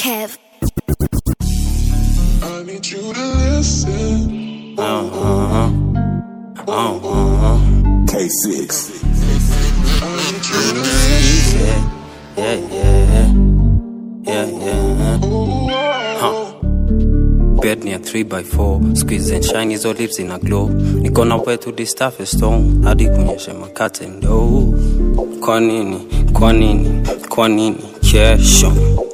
Kev. I need you to listen. Uh-huh. Uh-huh. K6. I need you to listen. Yeah, yeah, yeah, yeah, yeah. Huh. Bed near 3x4 squeeze and shine hizo lips in a glow niko na wetu this stuff is stone hadi kunyesha makate ndo kwa nini kwa nini kwa nini kesho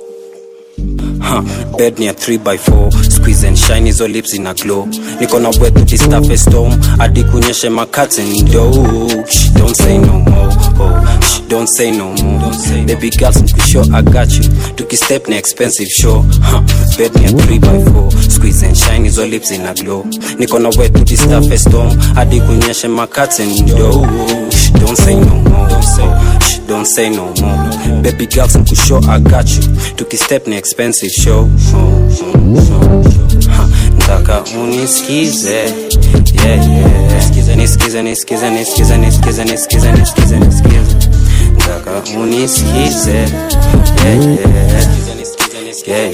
Huh, bed near 3x4 squeeze and shine hizo lips in a glow niko na wetu this stuff is stone hadi kunyesha makate ndo Shh, don't say no more oh, shh, don't say no more don't say baby girl sure I got you tukistep na expensive show huh, bed near 3x4 squeeze and shine hizo lips in a glow niko na wetu this stuff is stone hadi kunyesha makate ndo Shh, don't say no more don't say, shh, don't say no more baby girl sure I got you tukistep na expensive show show, show, show, show. Ha, ntaka unisikize yeah, yeah. nisikize nisikize nisikize nisikize nisikize nisikize nisikize nisikize ntaka unisikize yeah, yeah. Yeah,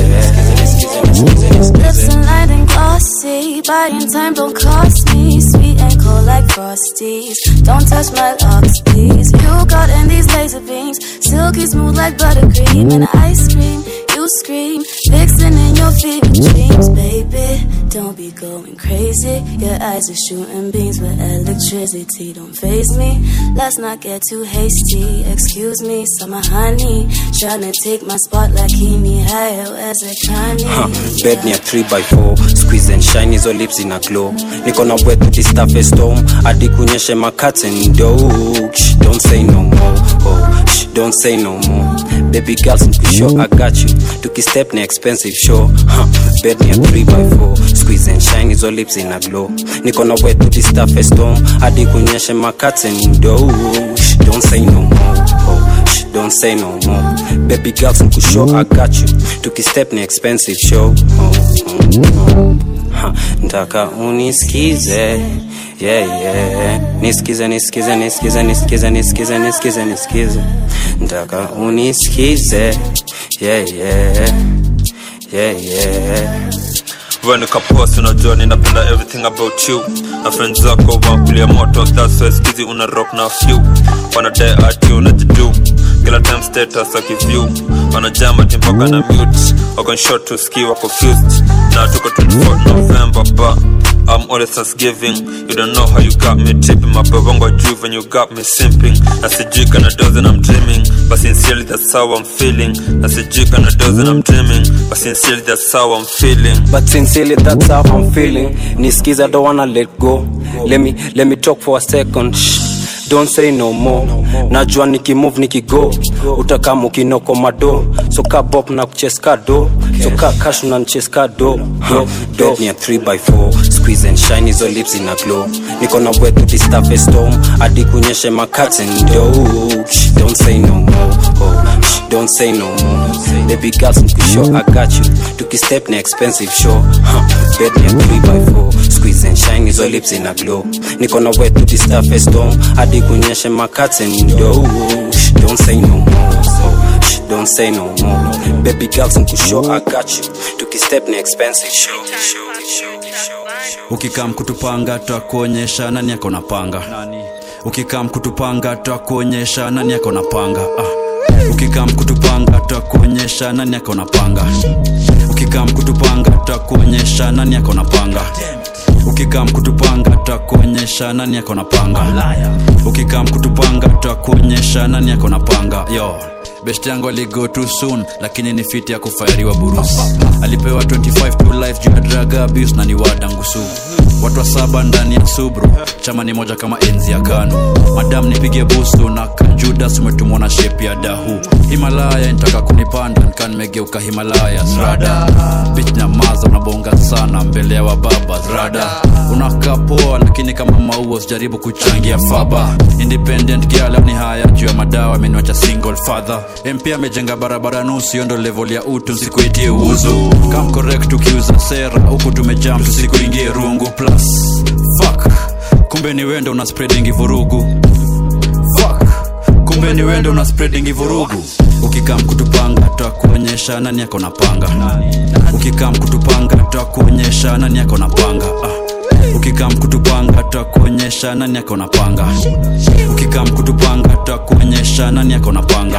yeah. Lips and light and glossy, body and time don't cost me. Sweet and cold like frosties. Don't touch my locks, please. You got in these laser beams, silky smooth like buttercream and ice cream. You scream, fixing in your fever dreams, baby. Don't be going crazy. Your eyes are shooting beams with electricity. Don't phase me. Let's not get too hasty. Excuse me, summer honey. Tryna take my spot like he need higher as a Kanye. Huh, bed near 3x4 squeeze and shine hizo lips in a glow niko na wetu this stuff is storm hadi kunyeshe makate ndo Shh, don't say no more oh, shh, don't say no more baby girl sure I got you tukistep na expensive show huh, bed near 3x4 squeeze and shine hizo lips in a glow niko na wetu this stuff is storm hadi kunyeshe makate ndo Shh, don't say no more oh, shh, don't say no more baby girl sure I got you tukistep na expensive show oh, oh, oh. Ha, ntaka unisikize yeah, yeah. nisikize nisikize nisikize nisikize nisikize nisikize nisikize ntaka unisikize yeah, yeah. Yeah, yeah. When kapost unajua ninapenda everything about you na friends zako wakulia moto that's why skizi una rock na few wanadai ati unajidu kila time status akiview wanajama timpaka na mute wako short to ski wako confused na tuko 24 November but I'm always just giving You don't know how you got me tripping My bongo juve when you got me simping Na sijui kana dozen I'm dreaming But sincerely that's how I'm feeling Na sijui kana dozen I'm dreaming But sincerely that's how I'm feeling But sincerely that's how I'm feeling Nisikize I don't wanna let go Let me, let me talk for a second Shh. Don't say no more najua nikimove nikigo utakama ukinoko mado so ka bop na kucheska do so ka cash na ncheska do Huh. bed near 3x4 squeeze and shine hizo lips in a glow niko na wetu this stuff is storm hadi kunyeshe makate ndo Shh, don't say no more oh, shh, don't say no more baby girls sure I got you tukistep na expensive show huh. bed near 3x4 squeeze and shine hizo lips in a glow niko na wetu this stuff is storm hadi kunyeshe makate ndo Shh, don't say no more oh, shh, don't say no more baby girls sure I got you tukistep na expensive show, show, show, show, show. ukikam kutupanga twakuonyesha nani ako na panga ukikam kutupanga twakuonyesha nani ako na panga ah. ukikam kutupanga twakuonyesha nani ako na panga ukikam kutupanga twakuonyesha nani ako na panga ukikam kutupanga twakuonyesha nani ako na panga ukikam kutupanga twakuonyesha nani ako na panga yo best yangu aligo too soon lakini ni fiti ya kufairiwa burusi alipewa 25 to life juu ya drug abuse na ni wadangusu watu wa saba ndani ya subru chama ni moja kama enzi ya kanu madam nipige busu na kajudas umetumwa na shepi ya dahu himalaya nitaka kunipanda nikaa nimegeuka himalaya rada bich na maza unabonga sana mbele ya wababa rada unakaa poa lakini kama maua sijaribu kuchangia faba independent girl ni haya juu ya madawa ameniwacha single father mp amejenga barabara nusu hiyo ndo level ya utu nsikuitie uzu kam correct ukiuza sera huku tumejam tusikuingie rungu plus fuck kumbe ni wendo una spreading vurugu fuck kumbe ni wendo una spreading vurugu ukikam kutupanga twakuonyesha nani yako na panga ukikam kutupanga twakuonyesha nani yako na panga ah. ukikam kutupanga twakuonyesha nani yako na panga ukikam kutupanga twakuonyesha nani yako na panga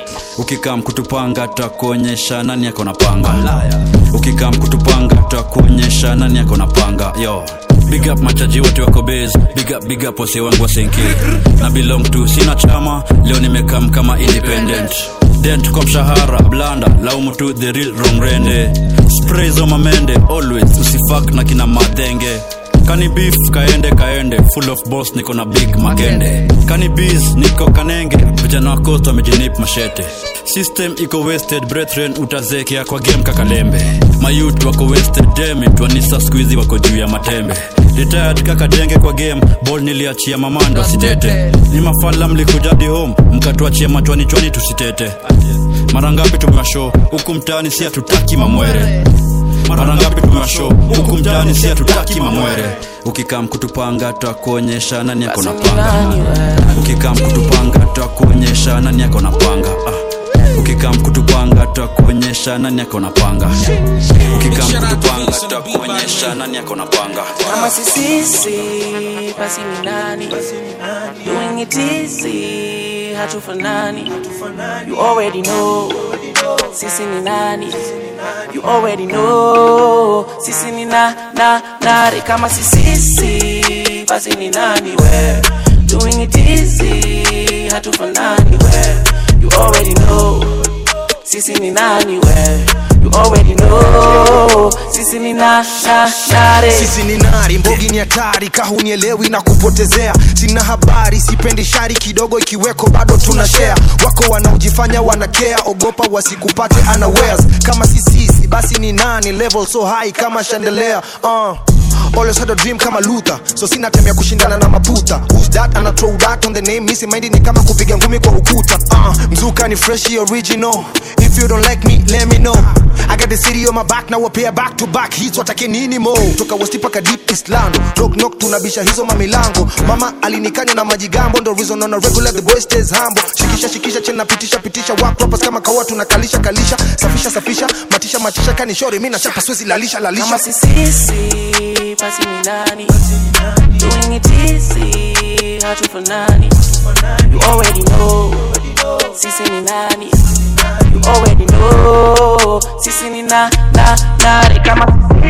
ukikam kutupanga twakuonyesha nani yako na panga ukikam kutupanga twakuonyesha nani yako na panga yo big up machaji wote wako base big up big up wase wangu wa senke na belong to sina chama leo nimekam kama independent dent kwa mshahara blanda laumu tu the real wrong rende spray za mamende always usifak na kina madhenge kani beef kaende kaende full of boss niko na big makende kani bees niko kanenge vijana wa coast wamejinip mashete system iko wasted brethren utazekea kwa game kakalembe mayut wako wasted demit wanisa squeezy wako juu ya matembe retired kakadenge kwa game ball niliachia mamando sitete ni mafala mlikujadi home mkatuachia machwani chwani tusitete mara ngapi tumewashow huku mtaani si hatutaki mamwere mara ngapi tumewashow huku mtaani si hatutaki mamwere ukikam kutupanga twakuonyesha nani yako na panga ukikam kutupanga twakuonyesha nani yako na panga ah. ukikam kutupanga twakuonyesha nani yako na panga ukikam kutupanga twakuonyesha nani yako na panga kama sisisi basi ni nani doing it easy hatufanani you already know sisi ni nani you already know sisi ni na na nare kama sisisi basi ni nani we doing it easy hatufanani we you already know sisi ni nani we you already know sisi ni na na nare sisi ni nari mbogi ni hatari kahunielewi na kupotezea sina habari sipendi shari kidogo ikiweko bado tuna share wako wanaojifanya wanakea ogopa wasikupate unawares kama sisisi basi ni nani level so high kama chandelier uh. Always had a dream kama Luther so sina time ya kushindana na maputa who's that ana throw that on the name misi mind ni kama kupiga ngumi kwa ukuta uh, mzuka ni freshi original if you don't like me let me know I got the city on my back now appear back to back hits watake nini mo toka westi paka deep east lando knock knock tunabisha hizo mamilango mama alinikanya na majigambo ndo reason on a regular the boy stays humble shikisha shikisha chena pitisha pitisha wak rappers kama kawa tunakalisha kalisha safisha safisha matisha matisha kani shori mimi na chapa siwezi lalisha lalisha kama sisisi basi ni nani doing it easy hatufanani you already know sisi ni nani you already know sisi ni na na nare kama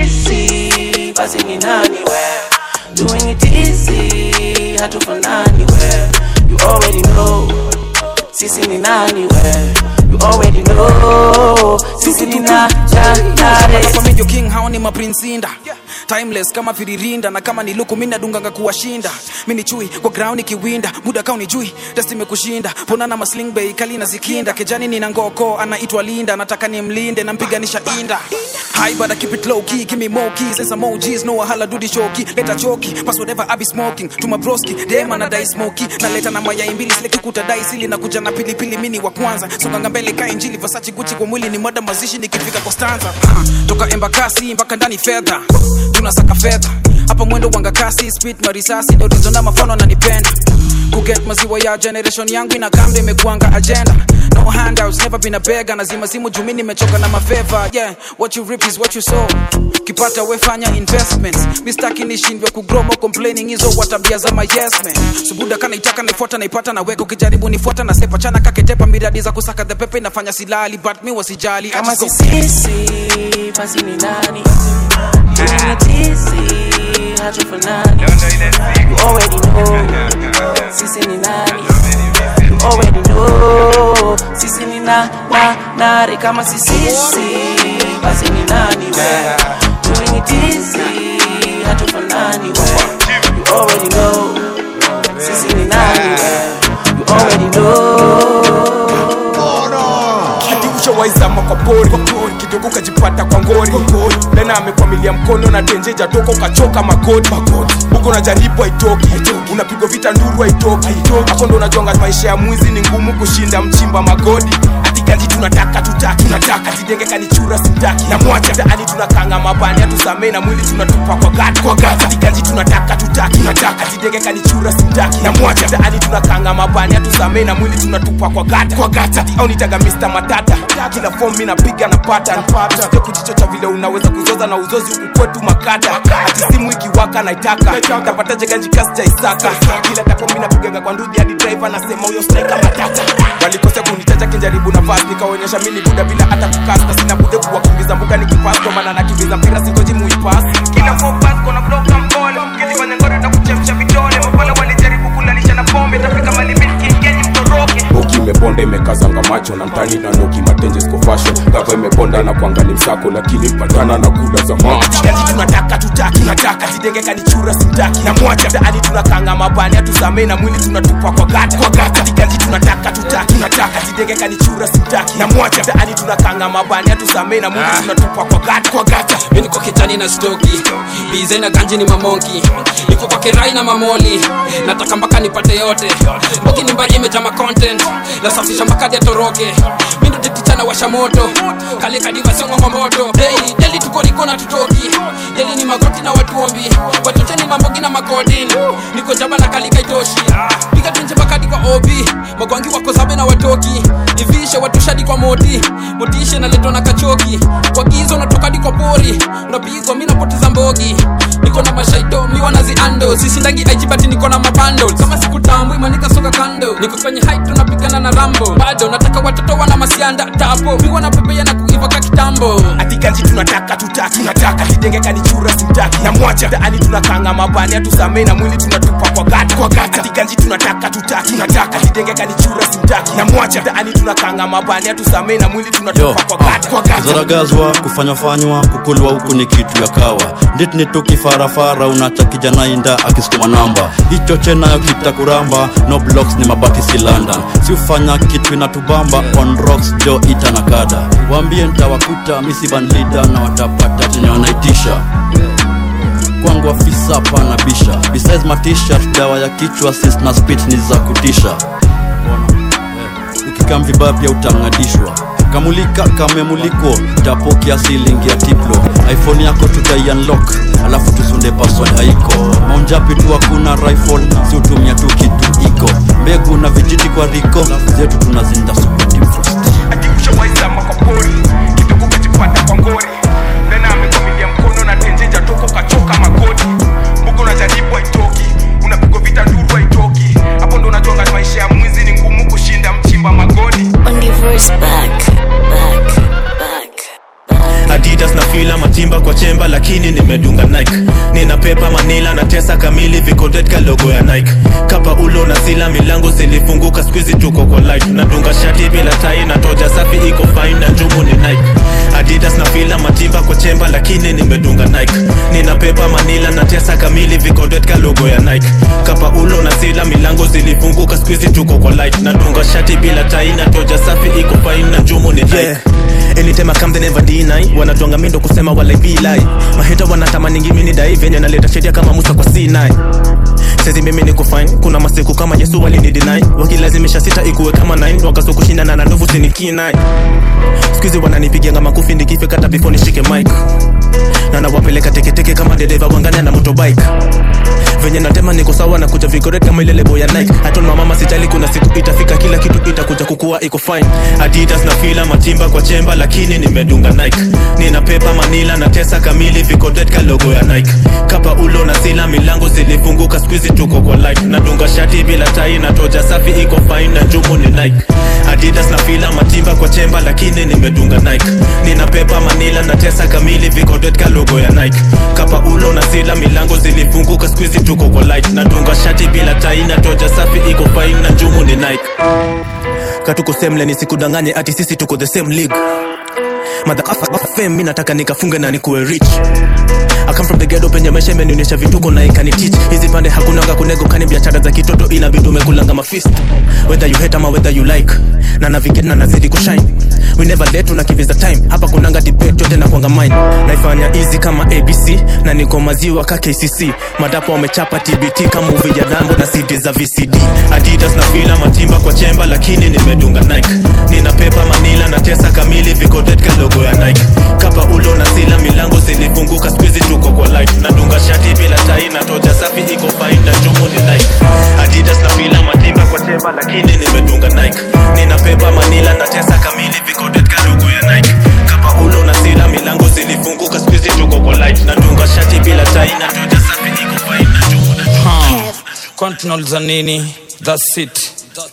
sisi basi ni nani we doing it easy hatufanani we you already know sisi ni nani we you already know sisi ni na na nare Family king hao ni maprinsinda timeless kama firirinda na kama ni luku mi nadunganga kuwashinda mi ni chui kwa ground ikiwinda muda kao ni jui test imekushinda ponana masling bay kali na zikinda kejani nina ngoko anaitwa linda nataka nimlinde nampiganisha inda High but I keep it low key, give me more keys, and some emojis, no wahala do the shoki, leta choki, pass whatever I be smoking, to my broski, dem anadai smoky, na leta na mayai mbili, sileki kutadai sili na kuja na pilipili mini wa kwanza, songanga mbele ka injili, Versace Gucci kwa mwili ni moda mazishi nikifika kwa stanza, Ha, toka embakasi mpaka ndani fedha, tunasaka fedha, hapa mwendo wanga kasi, speed marisasi, ndo rizo na mafano ananipenda, kuget maziwa ya generation yangu ina kamde imekuanga agenda, no handouts, never been a beggar, nazima simu jumi nimechoka na mafeva, yeah, what you rip is what you sow, kipata wefanya investments, mistaki nishindwe kugromo complaining hizo watabia za my yes man, subuda kana itaka naifuata naipata na weko kijaribu nifuata na sepa chana kaketepa miradi za kusaka the pepe inafanya silali but mi wasijali I kama just go- sisisi basi ni nani doing it easy hatufanani you already know sisi ni nani you already know sisi ni na na nare kama sisisi basi ni nani we doing it easy hatufanani we you already know sisi ni nani we you already know hadi ushawaizama kwa pori kidogo ukajipata kwa ngori lena amekwamilia mkono na tenje jatoka ukachoka magoti huko unajaribu haitoki unapigwa vita nduru haitoki hapo ndo unajonga maisha ya mwizi ni ngumu kushinda mchimba magodi ati ganji tunataka tutaki tunataka ati atidenge kanichura simtaki namwacha mtaani tunakanga mabani atusamee na mwili tunatupa kwa gati kwa gati atikanji tunataka tutaki tunataka atidenge kanichura simtaki namwacha mtaani tunakanga mabani atusamee na mwili tunatupa kwa gati kwa gati ati au nitaga Mr Matata kila form mimi napiga na pata usije kujichocha vile unaweza kuzoza na uzozi huku kwetu makata ati simu ikiwaka naitaka tapataje ganji kasi cha isaka kila tapo mimi napigaga kwa ndudhi hadi driver nasema huyo striker matata walikosea kunitaja kinjaribu nafasi nikaonyesha mimi ni buda bila hata kukasta sina bude kuwakimbiza mbuga nikipass kwa maana nakimbiza mpira singoji muipass kila focus kona bloka mpole ukifanya ngore na kuchemsha vidole mapala walijaribu kulalisha na pombe tafika mali milki ngeni mtoroke boki imeponda imekazanga macho na mtani na noki matenje siko fashion gava imeponda na kuangali msako lakini patana na kula za macho Kazi tunataka tutaki tunataka jidenge kanichura simtaki na mwacha mtaani tunakanga mabani atusamee na mwili tunatupa kwa gati kwa gati Kazi tunataka tutaki tunataka jidenge kanichura simtaki na mwacha mtaani tunakanga mabani atusamee na mwili tunatupa kwa gati kwa gati mi niko kitani na stoki bize na ganji ni mamonki niko kwa kirai na mamoli nataka mpaka nipate yote mboki ni mbali imejama content nasafisha mpaka atoroke mi ndo tetichana washa moto kale kadiva songo kwa moto daily daily tuko niko na tutoki daily ni magoti na watuombi watocheni mambogi na makodin niko jaba na kalika itoshi piga tunje mpaka kwa obi magwangi wako zabe na watoki ivishe watushadi kwa moti motishe naletwa na kachoki kwa gizo natoka hadi kwa pori unapigwa mi napoteza mbogi niko na mashaido mi wanaziando sisindangi aijibati niko na mabando kama siku tambwi manika soka kando niko kwenye height tunapigana na rambo bado nataka watoto wana masianda tapo mi wanapepea na kuiva ka kitambo atikanji tunataka tutaki tunataka jidenge kanichura simtaki na mwacha mtaani tunakanga mabani atusamee na mwili tunatupa kwa gati kwa gati atikanji tunataka tutaki tunataka jidenge kanichura simtaki na mwacha mtaani tunakanga mabani atusamee na mwili Yo, tunatupa kwa gati kwa gati zaragazwa kufanyafanywa kukulwa huku ni kitu ya kawa nditni tukifarafara unacha kijana inda akisukuma namba hicho chenayo kitakuramba no blocks ni mabati si london si ufanya kitu inatubamba on rocks jo ita na kada waambie ntawakuta misibandida na watapata chenye wanaitisha kwangu afisa pana bisha besides matishat dawa ya kichwa sis na spit ni za kutisha ukikam vibaya pia utang'adishwa kamulika kamemuliko tapo kiasilingi ya tiplo iphone yako tutai unlock alafu tusunde password haiko maunjapi tu hakuna rifle si utumia tu kitu iko mbegu na vijiti kwa riko zetu tunazinda sukutimfrost akikushawaizama kwa pori kidogo kajipata kwa ngori tena amekwamilia mkono na tenjeja toko kachoka magoti mbugo unajaribu haitoki unapigwa vita nduru haitoki hapo ndo unajuanga maisha ya mwizi ni ngumu kushinda mchimba magodi On the voice back, back, back. adidas na fila matimba kwa chemba lakini nimedunga nike nina pepa manila na tesa kamili vikotetka logo ya nike kapa ulo na sila milango zilifunguka skuizi tuko kwa light nadunga shati bila tai na toja safi iko fine na njumu ni nike adidas na fila matimba kwa chemba lakini nimedunga nike nina pepa manila na tesa kamili vikotetka logo ya nike kapa ulo na sila milango zilifunguka skuizi tuko kwa light nadunga shati bila tai na toja safi iko fine na njumu ni nike yeah. anytime I come they never deny wanatuanga mindo kusema wala vilai maheta wanatamaningi mini dai venye naleta sheria kama musa kwa c9 sezi mimi ni kufine kuna masiku kama yesu walinidinai wakilazimisha sita ikuwe kama 9 wakaso kushindana na ndovu sinikinai skuizi wananipigianga makufi nikifika hata before nishike mic na nawapeleka teketeke kama dereva wangania na motobike venye natema niko sawa na kuja vigoret kama ile lebo ya nike haton mamama sijali kuna siku itafika kila kitu itakuja kukua iko fine adidas na fila matimba kwa chemba lakini nimedunga nike nina pepa manila na tesa kamili vigoret ka logo ya nike kapa ulo na sila milango zilifunguka skuizi tuko kwa light nadunga shati bila tai na toja safi iko fine na njumu ni nike adidas na fila matimba kwa chemba lakini nimedunga nike nina pepa manila na tesa kamili vigoret ka logo ya nike kapa ulo na sila milango zilifunguka skuizi tuko kwa light nadunga shati bila tai na toja safi iko fine na njumu ni nike katuko semle nisikudanganye ati sisi tuko the same league madhafem mi nataka nikafunge na nikuwe rich I come from the ghetto penye maisha imenionyesha vituko na ikani teach hizi pande hakunanga kunego kani biashara za kitoto inabidi umekulanga mafist whether you hate ama whether you like na navigate na nazidi kushine we never let tunakimbiza time hapa kunanga debate yote na kwanga mine naifanya easy kama abc na niko maziwa ka kcc madapo wamechapa tbt kama uvi ya dambo na cd za vcd adidas na fila matimba kwa chemba lakini nimedunga nike nina pepa manila na tesa kamili vikotetka logo mic nauliza nini thats it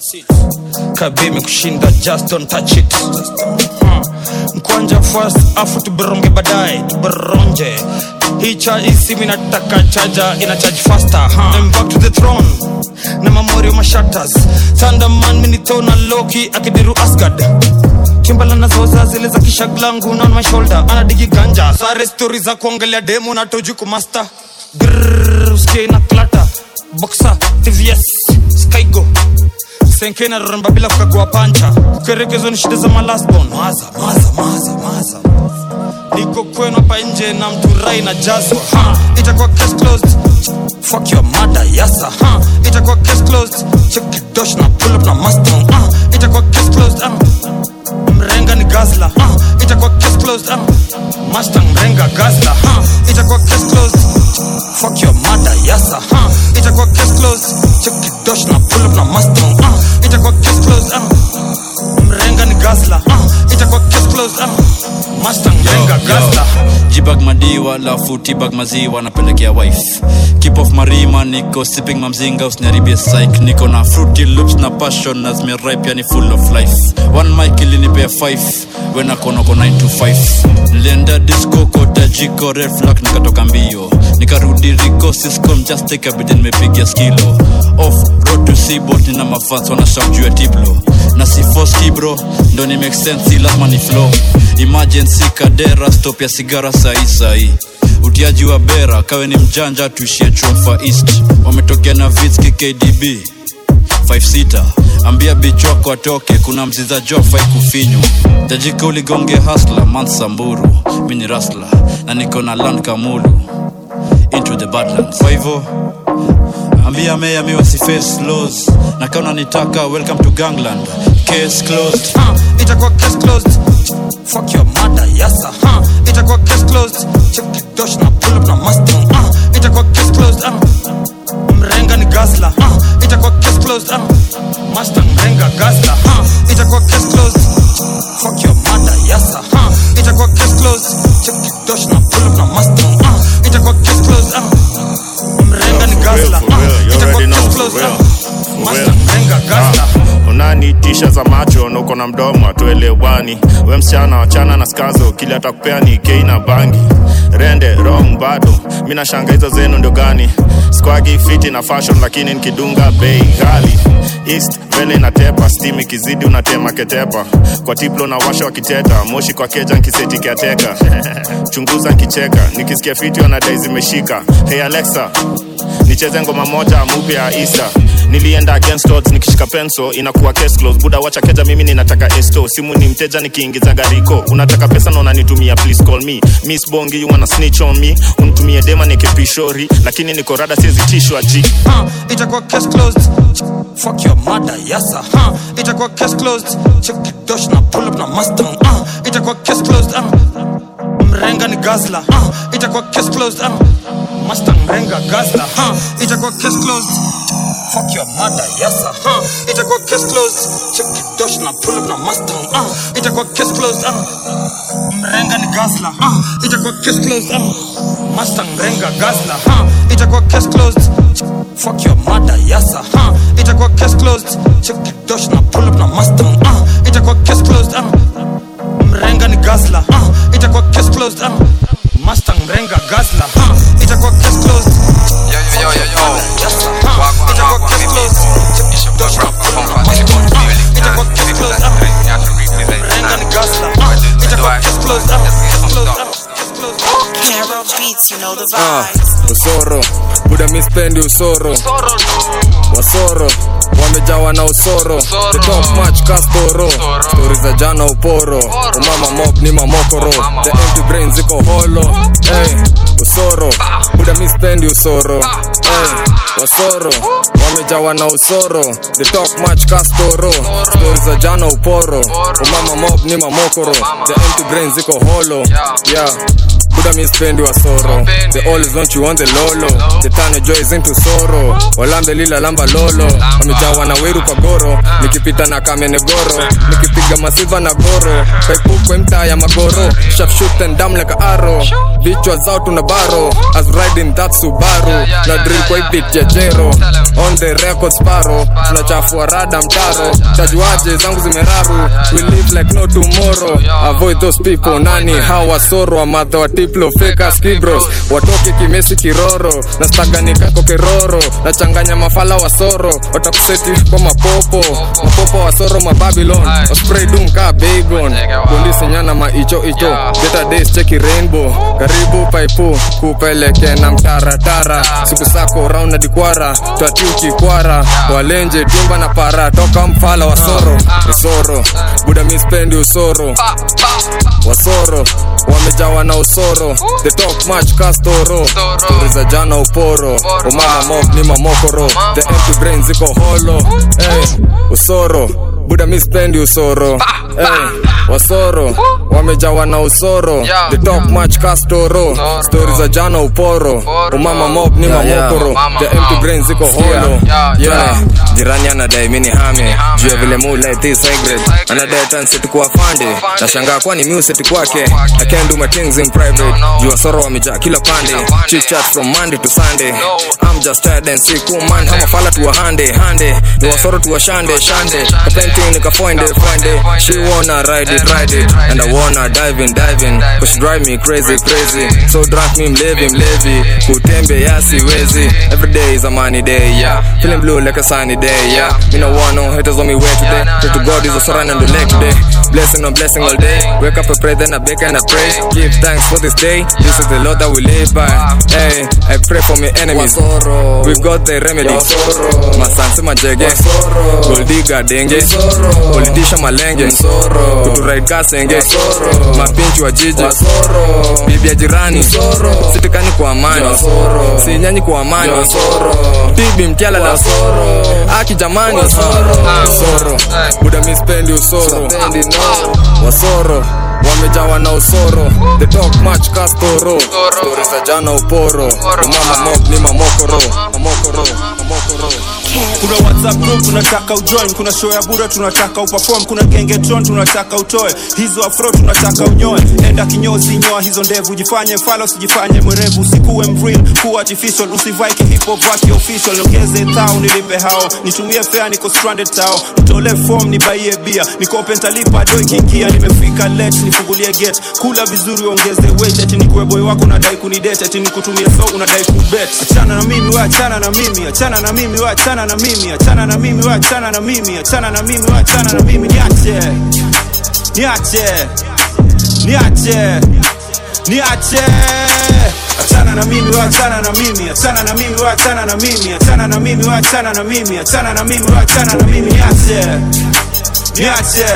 kabimi kushinda just don't touch it Hmm. mkwanja first afu tuberonge baadaye tuberonje hii cha isimi nataka chaja ina charge faster huh? I'm back to the throne na mamorio mashatas thunderman minitona loki akidiru asgard kimbala nazoza zile za kishaglangu na on my shoulder anadigi ganja sare stori za kuongelea demo na tojuku master Grrrr, usikie na klata boxa tvs skygo senke na roramba bila kukagua pancha kukerekezo ni shida za malasbon maza maza maza maza niko kwenu hapa nje na mturai na jazwa ha, itakuwa case closed fuck your mother yasa ha, itakuwa case closed check dosh na pull up na mustang ah, itakuwa case closed ah, mrenga ni gazla ah, itakuwa case closed ah, mustang mrenga gazla ha, itakuwa case closed fuck your mother yasa ha, itakuwa case closed check dosh na pull up na mustang ah, itakuwa case closed ah, mrenga ni gazla ah, itakuwa case closed ah, mustang mrenga gazla jibag madiwa lafu tibag maziwa napelekea wife keep off marima niko sipping mamzinga usiniharibie psych niko na fruity loops na passion na zimeripe yani full of life one mic ilinipea 5 wenakonoko 9 to 5 nilienda disco kota jiko red flag nikatoka mbio nikarudi riko siscom just take a bit nimepigia skilo off road to seabot nina mafans wanasham juu ya tiblo na si force kibro ndo ni make sense si lazima ni flow emergency kadera stop ya sigara sahi sahi utiaji wa bera kawe ni mjanja tuishie chomfa east wametokea na vitski kdb 56 ambia bichwako atoke kuna mziza jofai kufinywa tajika uligonge hasla mansamburu mi ni rasla na niko na land kamulu into the badlands kwa hivyo ambia meya mi wasiface laws na kauna nitaka welcome to gangland case closed huh, itakuwa case closed fuck your mother yasa huh, itakuwa case closed check dosh na pull up na mustang uh, itakuwa case closed uh, mrenga ni gazla uh, itakuwa case closed uh, mustang mrenga gazla uh, itakuwa case closed fuck your mother yasa huh, itakuwa case closed check dosh na pull up na mustang uh, itakuwa case closed uh, mrenga ni gazla uh, itakuwa case closed uh, mustang mrenga gazla unanitisha za macho na uko na mdomo atuelewani we msichana wachana na skazo kili atakupea ni kei na bangi rende wrong bado mi nashanga hizo zenu ndio gani squagi fiti na fashion lakini nikidunga bei ghali east mbele inatepa stim ikizidi unatema ketepa kwa tiplo na washa wakiteta moshi kwa keja nkiseti kiateka chunguza nkicheka nikisikia fiti wanadai zimeshika hey alexa nicheze ngoma moja mupya ya isa nilienda against odds nikishika penso inakuwa case close buda wacha keja mimi ninataka esto simu ni mteja nikiingiza gariko unataka pesa na unanitumia please call me miss bongi you wanna snitch on me unitumie dema nikepishori lakini niko rada siwezi tishwa ji huh, itakuwa case closed fuck your mother yasa huh, itakuwa case closed check dosh na pull up na mustang uh, itakuwa case closed uh, mrenga ni gazla uh, itakuwa case closed uh, mustang mrenga gazla uh, itakuwa case closed fuck your mother yasa huh, itakuwa case closed check dosh na pull up na mustang uh, itakuwa case closed uh, mrenga ni gazla uh, itakuwa case closed uh, mustang mrenga gazla uh, itakuwa case closed fuck your mother yasa huh, itakuwa case closed check dosh na pull up na mustang uh, itakuwa case closed uh, mrenga ni gazla uh, itakuwa case closed uh, mustang mrenga gazla uh, itakuwa case closed Yo, yo, yo, yo, yo. uh, itakuwa case closed check dosh na pull up na mustang uh, itakuwa case closed uh, mrenga ni gazla uh, itakuwa case closed uh, case closed uh, Carol Beats, you know the Ah, vibes. usoro buda mispendi usoro wasoro wamejawa na usoro the top match kastoro stori za jana uporo umama mob ni mamokoro the empty brain ziko holo hey, usoro buda mispendi usoro hey, wasoro wamejawa na usoro the top match kastoro stori za jana uporo umama mob ni mamokoro the empty brain ziko holo yeah buda mi spendi wa soro they always want you on the lolo they turn your joys into sorrow walambe lila lamba lolo wamejawa na weru kwa goro nikipita na kamene goro nikipiga masiva na goro paipukwe mtaa ya magoro shafshut and down like a arrow vichwa zao tuna baro as riding that subaru na drill kwa ibit ya jero on the record sparrow tunachafua rada mtaro tajuaje zangu zimeraru we live like no tomorrow avoid those people nani hawa soro amadha wa tiplo feka skibros watoke kimesi kiroro na staganikako keroro nachanganya mafala wa soro watakuseti kwa mapopo mapopo wa soro mababylon waspray dum ka bagon polisi nyana maicho icho beta days cheki rainbow karibu paipu kupeleke na mtaratara siku sako round na dikwara twatiuki kwara walenje timba na para toka mfala wa soro usoro buda mispendi usoro wasoro wamejawa na usoro the talk much kastoro stori za jana uporo umama mok ni mamokoro the empty brain ziko holo hey, usoro buda mispendi usoro hey, wasoro wamejawa na usoro the talk much kastoro stori za jana uporo umama mok ni Yeah, yeah. mamokoro the empty brain ziko holo yeah jirani anadai mini hame juu ya vile muleti secret anadai tanseti fande nashangaa kwani museti kwake i can do my things in private juu ya soro wamejaa kila pande chit chat from monday to sunday i'm just tired and sick oh man hama fala tuwa hande hande ni wasoro tuwa shande shande kapenting nikafoinde foinde she wanna ride it ride it and i wanna dive in dive in cause she drive me crazy crazy so drunk me mlevi mlevi kutembe ya siwezi every day is a money day yeah feeling blue like a sunny day yeah me no want no haters on me way today pray to god is a surround on the leg today blessing on blessing all day wake up and pray then i bake and i pray give thanks for this day this is the lord that we live by hey i pray for my enemies we've got the remedy masansi majege goldiga denge politisha malenge kuturide kasenge mapinchi wa jiji bibi ya jirani sitikani kwa amani sinyanyi kwa amani bibi mtiala la aki jamani soro buda mispendi usoro wasoro wamejawa na usoro the talk much kastoro stori za jana uporo umama mok ni mamokoro mamokoro mamokoro kuna whatsapp group tunataka ujoin kuna show ya bura tunataka uperform kuna gengetron tunataka utoe hizo afro tunataka unyoe enda kinyozi nyoa hizo ndevu jifanye fala usijifanye mwerevu usikuwe mvril kuwa artificial usivai kihip hop vaki official niongeze thao nilipe hao nitumie fare niko stranded tao nitole form nibaie bia nikope ntalipa do ikiingia nimefika late nifungulie gate kula vizuri ongeze weight ati nikuwe boy wako unadai kunidate ati nikutumie so unadai kubet achana na mimi we achana na mimi achana na mimi we achana na mimi achana na mimi we achana na mimi achana na mimi we achana na mimi niache niache niache niache achana na mimi we achana na mimi achana na mimi we achana na mimi achana na mimi we achana na mimi achana na mimi we achana na mimi niache niache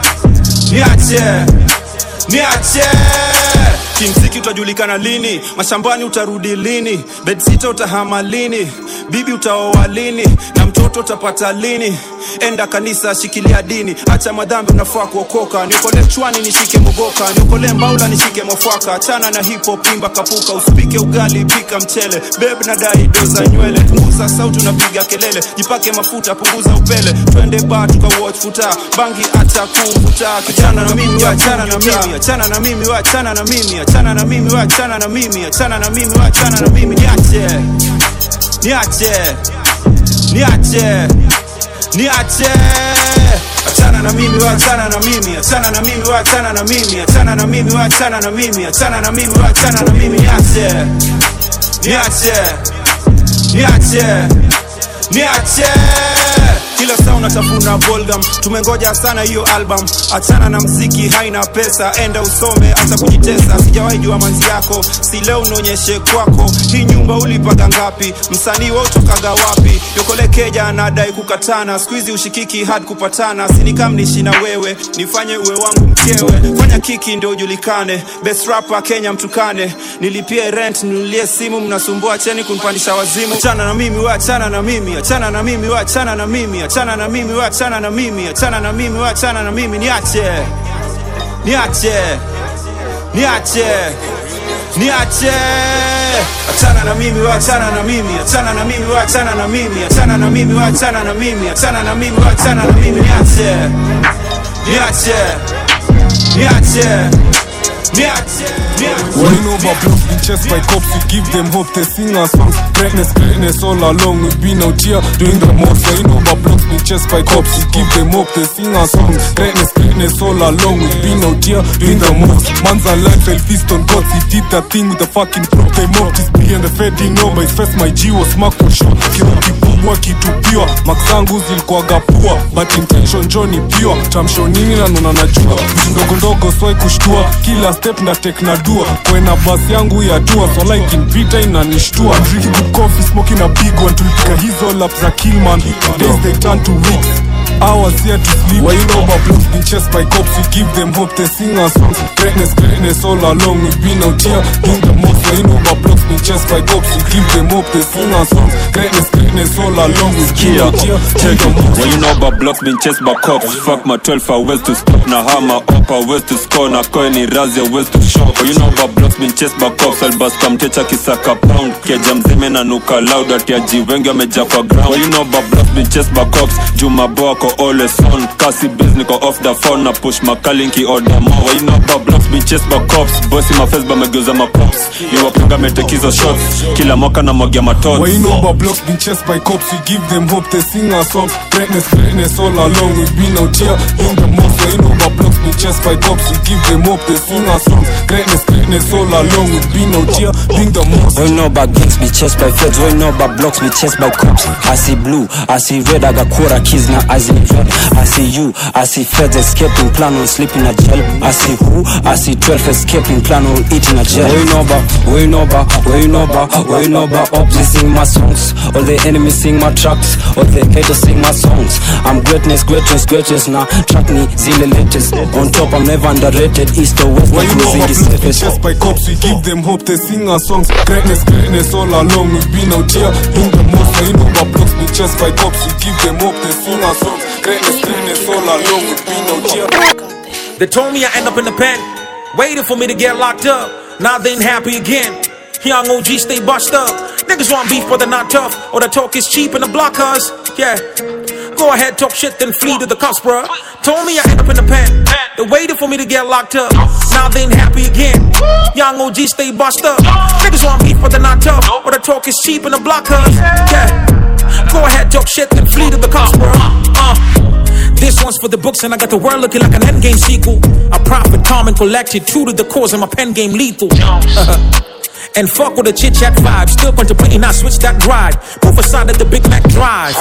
niache niache kimziki utajulikana lini mashambani utarudi lini bedsita utahama lini bibi utaoa lini na mtoto utapata lini enda kanisa shikilia dini acha madhambi unafaa kuokoka niokole chwani nishike mogoka niokole mbaula nishike mofwaka achana na hipo pimba kapuka usipike ugali pika mchele beb na dai doza nywele punguza sauti unapiga kelele jipake mafuta punguza upele twende ba tukawatch futa bangi acha kuvuta kijana na mimi achana na mimi achana na mimi we achana na mimi achana na mimi we achana na mimi achana na mimi we achana na mimi niache niache niache niache achana na mimi we achana na mimi achana na mimi we achana na mimi achana na mimi we achana na mimi achana na mimi we achana na mimi niache niache niache niache kila saa unatafuna bolgam tumengoja sana hiyo album achana na mziki haina pesa enda usome hata kujitesa sijawahi jua manzi yako si leo unaonyeshe kwako hii nyumba ulipaga ngapi msanii wa utokaga wapi yokolekeja anadai kukatana skuizi ushikiki hadi kupatana sinikamnishi na wewe nifanye uwe wangu mkewe fanya kiki ndio ujulikane best rapper kenya mtukane nilipie rent ninulie simu mnasumbua cheni kunipandisha wazimu achana na mimi we achana na mimi achana na mimi we achana na mimi achana na mimi we achana na mimi achana na mimi we achana na mimi niache niache niache niache achana na mimi we achana na mimi achana na mimi we achana na mimi achana na mimi we achana na mimi achana na mimi we achana na mimi niache niache niache niache When you know about blocks been chased by cops, we give them hope, they sing our songs. Greatness, greatness all along, we've been out here doing the most. When you know about blocks been chased by cops, we give them hope, they sing our songs. Greatness, greatness all along, we've been out here doing the most. Man's alive, fell feast on gods, he did that thing with the fucking prop. They mocked his B and the Fed didn't know, but his first my G was marked for sure. Kiroki kubwa kitupiwa, max zangu zilikuwaga pua, but intention Johnny pure. Chamsho nini na nuna najua, vitu ndogo ndogo swai kushtua, kila step na tek na dua, kwena basi yangu ya tua, so like impita inanishtua. Drinking good coffee, smoking a big one, tulipika hizo lap za Killman, days they turn to weeks. Hours here to sleep. Why you know about blues been chased by cops? We give them hope, they sing our songs. Greatness, greatness all along. We've been out here doing the most. Why you know about blues been chased by cops? We give them hope, they sing our songs. Greatness, greatness all along. We've been Kia, out here doing check the it. most. When you know about blocks been chased by cops Fuck my 12 are ways to stop Na hama opa ways to score Na coin ni razi ways to shop When you know about blocks been chased by cops Albas kamtecha kisaka pound Keja mzime na nuka loud Ati aji wengi wameja kwa ground When you know about blocks been chased by cops Juma boa ko always on Kasi biz niko off the phone Na push makali nki order more When you know about blocks been chased by cops Bossy my face bamegeuza mapops Iwapanga metekizo shots Kila mwaka na mwagia matods Why you know about blocks been chased by cops? We give them hope, they sing our songs. Greatness, greatness all along. We've been out here doing the most. Why you know about blocks been chased by cops? We give them hope, they sing our songs. Greatness, greatness all along. We've been out here doing the most. We know about gangs be chased by feds. We know about blocks be chased by cops. I see blue, I see red. I got quarter keys now. I see red. I see you, I see feds escaping, plan on sleeping in jail. I see who, I see 12 escaping, plan on eating a jail. We know about, we know about, we know about, we know about ops. They sing my songs. All the enemies sing my tracks. All the haters sing my songs. I'm greatness, greatness, greatness now. Track me, zile latest. On top, I'm never underrated. East or west, Why you know cruising about is blocks been safest. chased by cops? We give them hope, they sing our songs. Greatness, greatness all along. We've been out here doing the most. Why you know about blocks been chased by cops? We give them hope, they sing our songs. Greatness, greatness all along. We've been out here. They told me I end up in the pen, waiting for me to get locked up. Now they ain't happy again. Young OG stay bust up. Niggas want beef, but they're not tough. Or the talk is cheap in the block, cuz. Yeah. Go ahead, talk shit, then flee to the cops, bruh. Told me I end up in the pen. They waited for me to get locked up. Now they ain't happy again. Young OG stay bust up. Niggas want beef, but they're not tough. Or the talk is cheap in the block, cuz. Yeah. Go ahead, talk shit, then flee to the cops, bruh. Uh. This one's for the books, and I got the world looking like an endgame sequel. I profit, calm, and collected, true to the cause, and my pen game lethal. and fuck with the chit chat vibe, still contemplating I switch that ride. Move aside at the Big Mac Drive.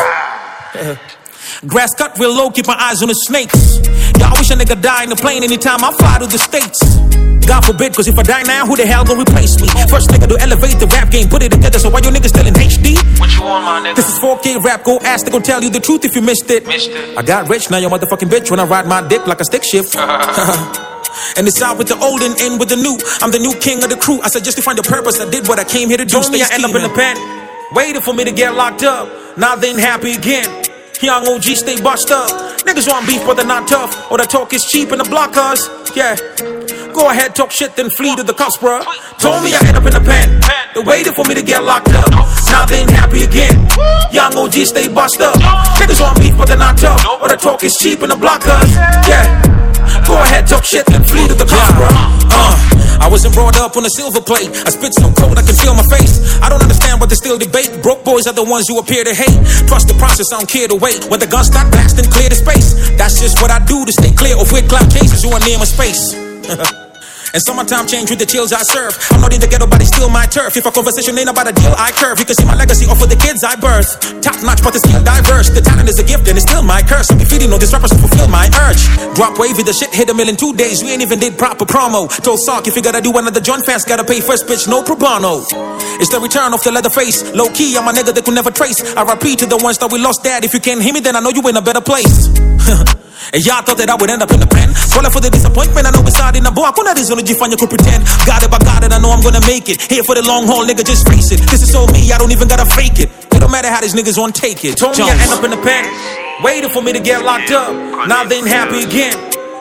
Grass cut real low, keep my eyes on the snakes. Y'all wish a nigga die in the plane anytime I fly to the States. God forbid, cause if I die now, who the hell gonna replace me? First nigga to elevate the rap game, put it together, so why you niggas still in HD? What you want, my nigga? This is 4K rap, go ask, they gon' tell you the truth if you missed it. Missed it. I got rich, now you motherfucking bitch when I ride my dick like a stick shift. and it's out with the old and in with the new. I'm the new king of the crew. I said just to find a purpose, I did what I came here to do. Told me I end up in the pen, waiting for me to get locked up. Now they ain't happy again. Young OG stay bust up. Niggas want beef, but they're not tough. Or the talk is cheap in the block, cuz. Yeah. Go ahead, talk shit, then flee to the cops, bruh. Told me I end up in the pen. They waited for me to get locked up. Now they ain't happy again. Young OG stay bust up. Niggas want beef, but they're not tough. Or the talk is cheap in the block, cuz. Yeah. Go ahead, talk shit, then flee to the cops, bruh. Uh. I wasn't brought up on a silver plate. I spit so cold I can feel my face. I don't understand what they still debate. Broke boys are the ones you appear to hate. Trust the process, I don't care to wait. When the guns start blasting, clear the space. That's just what I do to stay clear of weird cloud cases who are near my space. And summertime change with the chills I serve. I'm not in the ghetto, but it's still my turf. If a conversation ain't about a deal, I curve. You can see my legacy off of the kids I birth. Top notch, but it's still diverse. The talent is a gift, and it's still my curse. I'm feeding all these rappers to fulfill my urge. Drop wavy, the shit hit a mill in two days. We ain't even did proper promo. Told Sark, if you gotta do another John fans, gotta pay first bitch, no pro bono. It's the return of the leather face. Low key, I'm a nigga they could never trace. I repeat to the ones that we lost dad. If you can't hear me, then I know you in a better place. And y'all thought that I would end up in the pen. Swallow for the disappointment, I know it's hard in the boy. Kuna reason to find you could pretend. Got it, but got it, I know I'm gonna make it. Here for the long haul, nigga, just face it. This is so me, I don't even gotta fake it. It don't matter how these niggas want take it. Told me I end up in the pen, waiting for me to get locked up. Now they ain't happy again.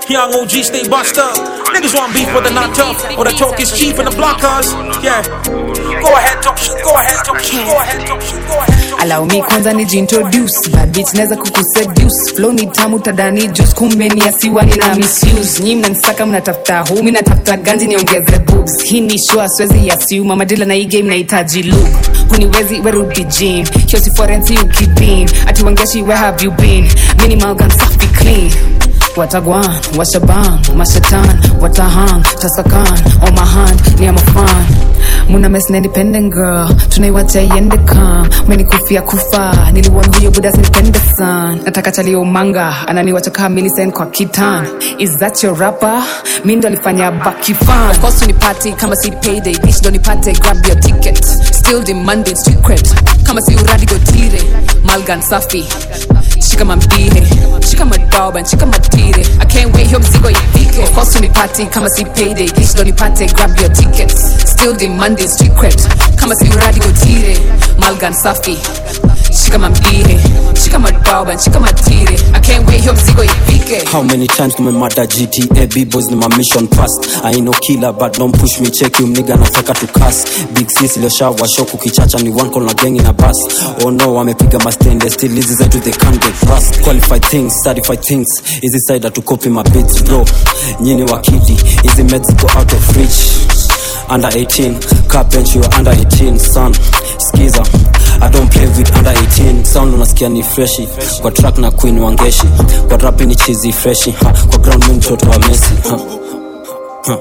Young OG stay bust up. Niggas want beef but they're not tough. Or the talk is cheap in the block cars. Yeah. Go ahead, talk shit. Go ahead, talk shit. Go ahead, talk shit. Go ahead. allow me kwanza nijiintroduce bad bitch naweza kukuseduce flow ni tamu tadani juice kumbe ni asiwa nina misuse nyi mnanisaka mnatafuta hu mi natafuta ganji niongeze boobs hii ni shua siwezi yasiuma madila na hii game nahitaji look kuniwezi werudi gym hiyo si forensi ukibin ati wangeshi where have you been minimal gun safi clean watagwan washaban mashatan watahang tasakan on my hand ni amafan muna mes na independent girl tunaiwacha iende kam menikufia kufa niliwon huyo budas nipende san nataka chalio manga ananiwacha kaa milisen kwa kitan is that your rapper mi ndo alifanya bakifan of course unipati kama si payday bitch ndo nipate grab your ticket still demanding street cred kama si uradi gotire malgan safi shika mambihe shika madoban shika matire i can't wait hiyo mzigo ifike of course unipati kama si payday bitch ndo nipate grab your tickets still demanding street cred kama si uradi gotire malgan safi shika mambihe shika madoban shika matire i can't wait hiyo mzigo ifike How many times tumemada GTA B-boys ni my mission past I ain't no killer but don't push me check you mniga nataka to cast Big sis iliyoshawa show kukichacha ni one call na gang na bus Oh no wamepiga mastende still hizi zetu they can't get rust Qualified things, certified things Hizi side to copy my beats bro Nyini wakidi, hizi meds go out of reach under 18 car bench you are under 18 son skiza I don't play with under 18 sound unasikia ni freshi kwa track na queen wangeshi kwa rap ni chizi freshi ha. kwa ground mi mtoto wa Messi ha. Ha.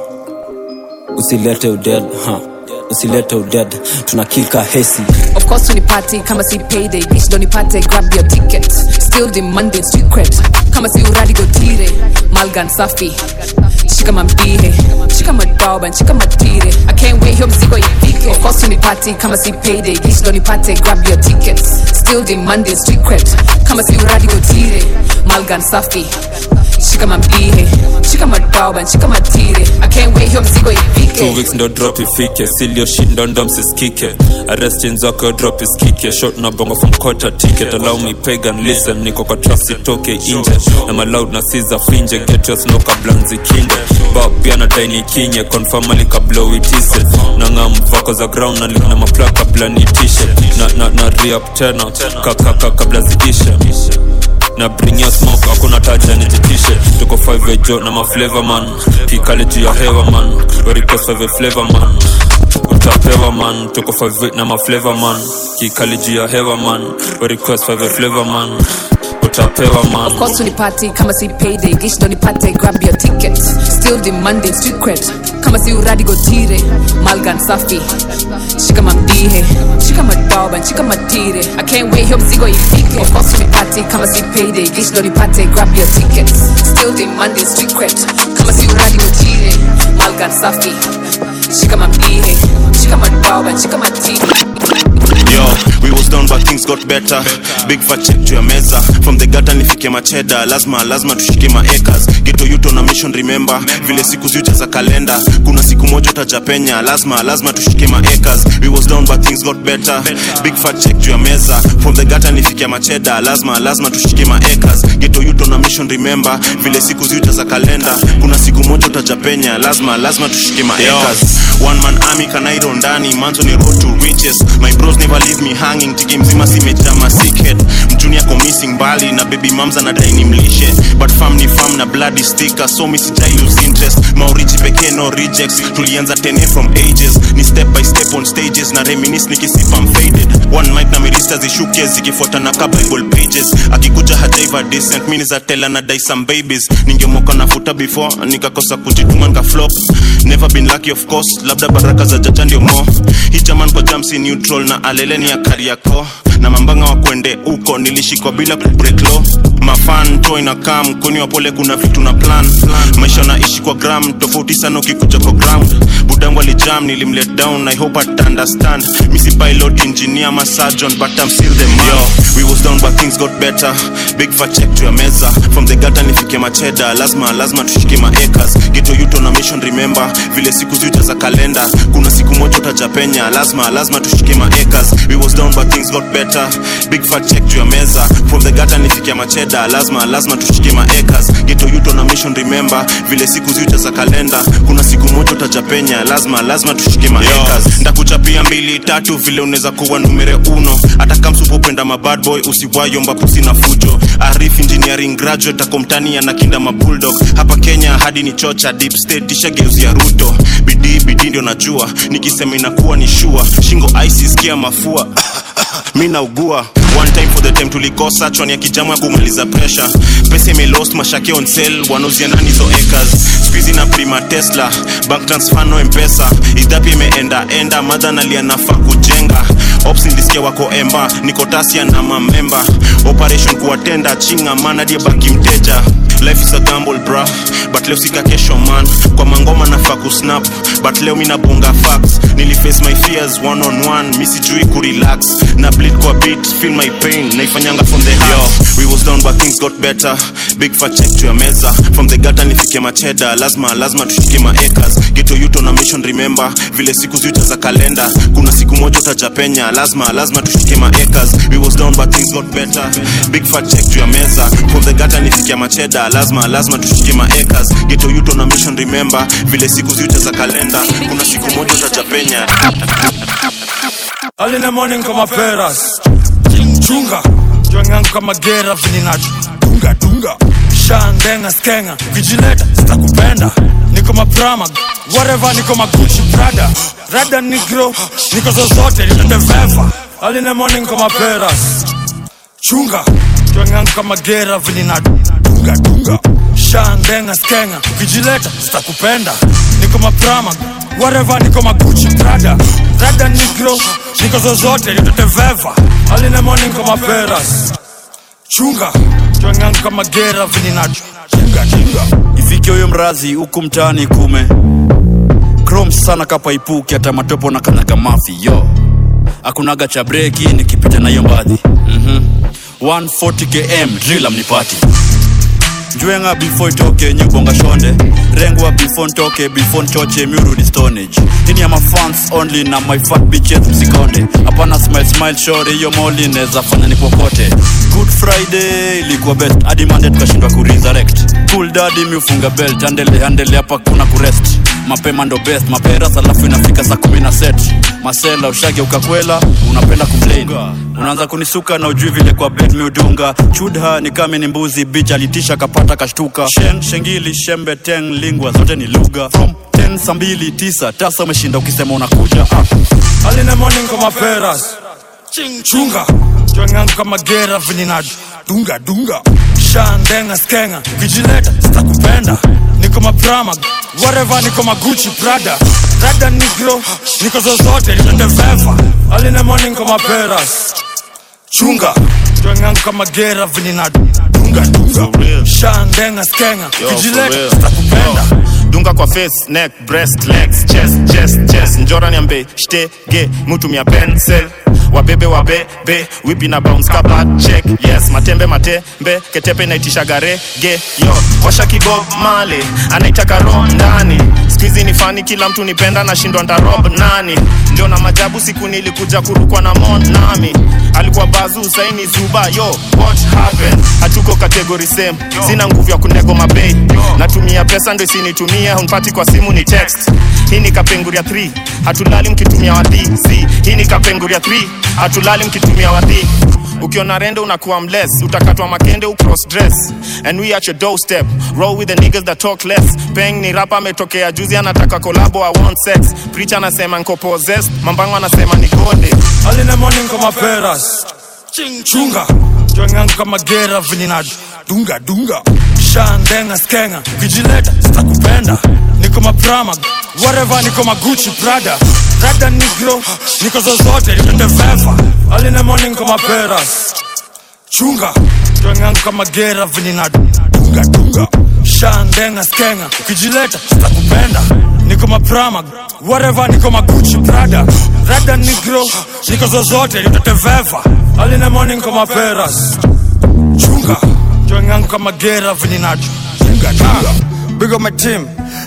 usilete uded ha. usilete uded tunakika hesi of course unipati kama si payday bitch ndo nipate grab your ticket still demanding street cred kama si uradi gotire malgan safi shika mambihe shika madoban shika matire i can't wait hiyo mzigo ifike of course unipati kama si payday bitch ndo nipate grab your tickets still demanding street cred kama si uradi gotire malgan safi shika mambihe shika madoban shika matire i can't wait hiyo mzigo ifike two weeks ndo drop ifike silio shit ndo ndo msiskike arrestin zako drop iskike shot na bongo from quarter ticket allow me pagan listen niko kwa trap sitoke inje na maloud na siza finje get your snow kabla nzikinde bab pia na daini kinye confirm ali kabla uitise na ngam vako za ground na lina mapla kabla nitishe na na na re-up tena kakaka kabla ziishe na bring your smoke hakuna taja nijitishe tuko 5 ejo na maflavor man kikale juu ya hewa man We request 5 flavor man utapewa man tuko 5 na maflavor man kikale juu ya hewa man We request 5 flavor man utapewa man Of course unipati kama si payday gish ndo nipate grab your ticket still demanding street cred kama si uradi gotire malgan safi shika mambihe shika madoban shika matire i can't wait hiyo mzigo ifike of course unipati kama si payday gish ndo nipate grab your ticket still demanding street cred kama si uradi gotire malgan safi shika mambihe shika madoban shika matire Yo, we was down but things got better big fat check juu ya meza from the gata nifike macheda lazima lazima tushike maacres geto yuto na mission remember vile siku ziuja za kalenda kuna siku moja utajapenya lazima lazima tushike maacres we was down but things got better big fat check juu ya meza from the gata nifike macheda lazima lazima tushike maacres geto yuto na mission remember vile siku ziuja za kalenda kuna siku moja utajapenya lazima lazima tushike maacres one man army kanairo ndani manzo ni road to riches my bros never leave me hanging tiki mzima simejama sickhead mjuni ako missing mbali na baby mamza na dai ni mlishe but fam ni fam na bloody sticker so mi sijai lose interest maurichi pekee no rejects tulianza tene from ages ni step by step on stages na reminis nikisipa I'm faded one mic na mirista zishuke zikifuata na ka bible pages akikuja hajaiva decent mi za tela na dai some babies ningemoka nafuta before nikakosa kujituma nika flop never been lucky of course labda baraka za jaja ndio mo hii jaman kwa jamsi neutral na aleleni ya kariako na mambanga wa kwende huko nilishikwa bila kubreak law mafan to inakaa mkoni wa pole kuna vitu na plan maisha naishi kwa gram tofauti sana ukikuja kwa ground budangu alijam nilimlet down i hope at understand misi pilot engineer ma surgeon but i'm still the man Yo, we was down but things got better big fat check to ya meza from the gata nifike macheda lazima lazima tushike maacres geto yuto na mission remember vile siku ziuja za kalenda kalenda kuna siku moja utajapenya lazima lazima tushike maacres we was down but things got better big fat check juu ya meza from the gata nifikia macheda lazima lazima tushike maacres geto yuto na mission remember vile siku ziuja za kalenda kuna siku moja utajapenya lazima lazima tushike maacres ndakuchapia mbili tatu vile unaweza kuwa numere uno hata kamsupopenda mabad boy usiwayomba pusi na fujo arif engineering graduate akomtani anakinda mabulldog hapa kenya hadi ni chocha deep state tishageuzia ruto bidii bidii ndio najua nikisema inakuwa ni shua shingo ice sikia mafua mi naugua one time for the time tulikosa chwani ya kijamu ya kumaliza pressure pesa imelost mashake on sale wanauzia nani hizo acres squeezy na prima tesla bank transfer no mpesa idhapi imeenda enda madha nalia nafaa kujenga ops nilisikia wako emba niko tasia na mamemba operation kuwatenda chinga manadie baki mteja life is a gamble bra but leo sika kesho man kwa mangoma nafaa kusnap but leo minabonga facts niliface my fears one on one mi sijui kurelax na bleed kwa beat feel my pain naifanyanga from the heart we was down but things got better big fat check to ya meza from the gata nifike macheda lazima lazima tushike maacres geto yuto na mission remember vile siku ziuja za kalenda kuna siku moja utajapenya lazima lazima tushike maacres we was down but things got better big fat check to ya meza from the gata nifike macheda lazima lazima tushike maacres geto yuto na mission remember vile siku ziuja za kalenda kuna siku moja utajapenya Early in the morning kama peras chunga jwangangu kama gera vininacho dunga dunga shandenga skenga kijileta sitakupenda niko maprama whatever niko maguchi prada rada nigro niko zozote nitateveva Early in the morning kama peras chunga jwangangu kama gera vininacho dunga dunga shandenga skenga kijileta sitakupenda niko maprama whatever niko maguchi prada rada nigro niko zozote nitateveva Early in the morning kama peras chunga jwangangu kama gera vininacho chunga chunga ifike huyo mrazi huku mtaani kume chrome sana kapaipuki hata matopo na kanyaga mafi yo akunaga cha breki nikipita na hiyo mbadhi mm-hmm. 140 km drila mnipati njwenga before itoke nyubonga shonde rengwa before ntoke before nchoche miurudi stonage ini ya mafans only na my fat bitches msikonde hapana smile smile shore hiyo moli neza fanya nipokote good friday ilikuwa best hadi mande tukashindwa kuresurrect cool daddy miufunga belt andele andele hapa kuna kurest mapema ndo best maperas alafu inafika saa kumi na set masela ushage ukakwela unapenda kumplain unaanza kunisuka na ujui vile kwa bed miudunga chudha ni kame ni mbuzi bich alitisha kapata kashtuka Sheng, shengili shembe teng lingwa zote ni lugha from 10 saa mbili tisa tasa umeshinda ukisema unakuja ah. Early in the morning kama peras chunga jwangangu kama gera vininacho dunga dunga shandenga skenga kijileta sitakupenda niko maprama whatever niko maguchi prada rada nigro niko zozote nitateveva Early in the morning kama peras chunga jwangangu kama gera vininacho dunga dunga shandenga skenga Yo, for kijileta real. sitakupenda dunga kwa face neck breast legs chest chest chest njora niambe shtege mutumia pencil wabebe wabebe wipi na bounce kapa check yes matembe matembe ketepe inaitishaga rege yo washa kigo male anaitaka roho ndani skuizi ni fani kila mtu nipenda nashindwa ntarob nani ndio na majabu siku nilikuja kurukwa na mon nami alikuwa bazu saini zuba yo what happened hatuko kategori same sina nguvu ya kunego mabei natumia pesa ndo isinitumia hunpati kwa simu ni text hii ni kapenguria 3 hatulali mkitumia wadhi z hii ni kapenguria 3 hatulali mkitumia wadhi ukiona rende unakuwa mless utakatwa makende ucross dress and we at your doorstep roll with the niggas that talk less peng ni rapa ametokea juzi anataka kolabo i want sex preacher anasema nko possessed mambango anasema ni gode Early in the morning kama peras chunga jwangangu kama gera vininacho dunga dunga shandenga skenga kijileta sitakupenda niko maprama whatever niko maguchi prada rada nigro niko zozote nitateveva Early in the morning kama peras chunga jwangangu kama gera vininacho dunga dunga shandenga skenga ukijileta sitakupenda niko maprama whatever niko maguchi prada rada nigro niko zozote nitateveva Early in the morning kama peras chunga jwangangu kama gera vininacho dunga dunga big up my team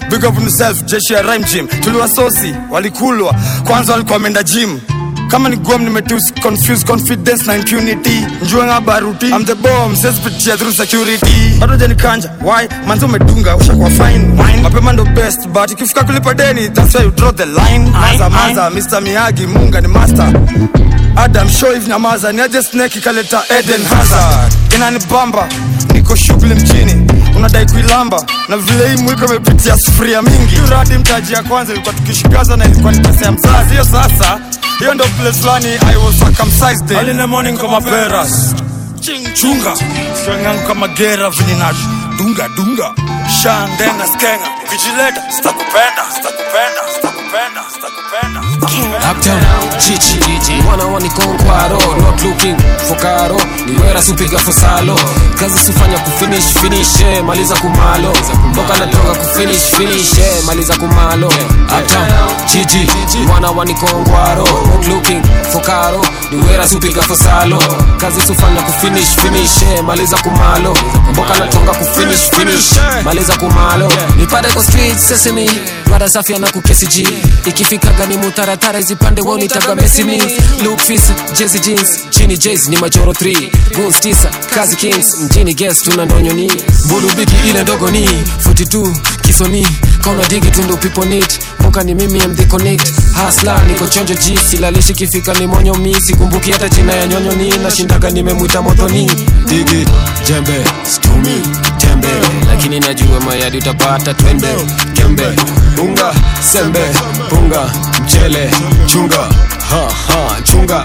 big up yourself jeshi ya rhyme gym tuliwasosi walikulwa kwanza walikuwa wameenda gym kama ni gom nimetus confuse confidence na impunity njue nga baruti I'm the bomb sesipitia through security bado janikanja why manzi umedunga ushakuwa fine wine mapema ndo best but ikifika kulipa deni that's why you draw the line maza maza Mr Miyagi munga ni master Adam Shoiv nyamaza ni aje snake ikaleta Eden Hazard inanibamba niko shughuli mjini unadai kuilamba na vile hii mwiko imepitia sufuria mingi radi mtaji ya kwanza ilikuwa tukishikaza na ilikuwa ni pesa ya mzazi hiyo sasa hiyo ndo place fulani I was circumcised early in the morning kama peras chunga swengangu kama gera vininash dunga dunga shandenga skenga vijileta sitakupenda sitakupenda sitakupenda sitakupenda Uptown, chichi Wana wani konkwaro Not looking for karo Niwera supiga fosalo Kazi sufanya kufinish finish eh, Maliza kumalo Mboka natoka kufinish finish eh, Maliza kumalo Uptown, chichi Wana wani konkwaro Not looking for karo Niwera supiga fosalo Kazi sufanya kufinish finish eh, Maliza kumalo Mboka natoka kufinish finish Maliza kumalo Nipate kwa street sesame Rada safi na kukesi G Ikifika gani mutaratara izipande wao nitaga Messi me Look fisa, Jazzy jeans Chini Jazzy ni machoro 3 Goons 9, kazi kings Mjini guest tuna ndonyo ni Mbulu bigi ile ndogo ni 42, kisoni Kauna digi tundu people need Mboka ni mimi I'm the connect Hasla niko chonjo G Silalishi kifika ni monyo mi Sikumbuki hata jina ya nyonyo ni Nashindaga nimemwita moto ni Digi, jembe, stumi, tembe Lakini najua mayadi utapata twende Kembe, unga, sembe, punga, mchele, chunga ha, ha, chunga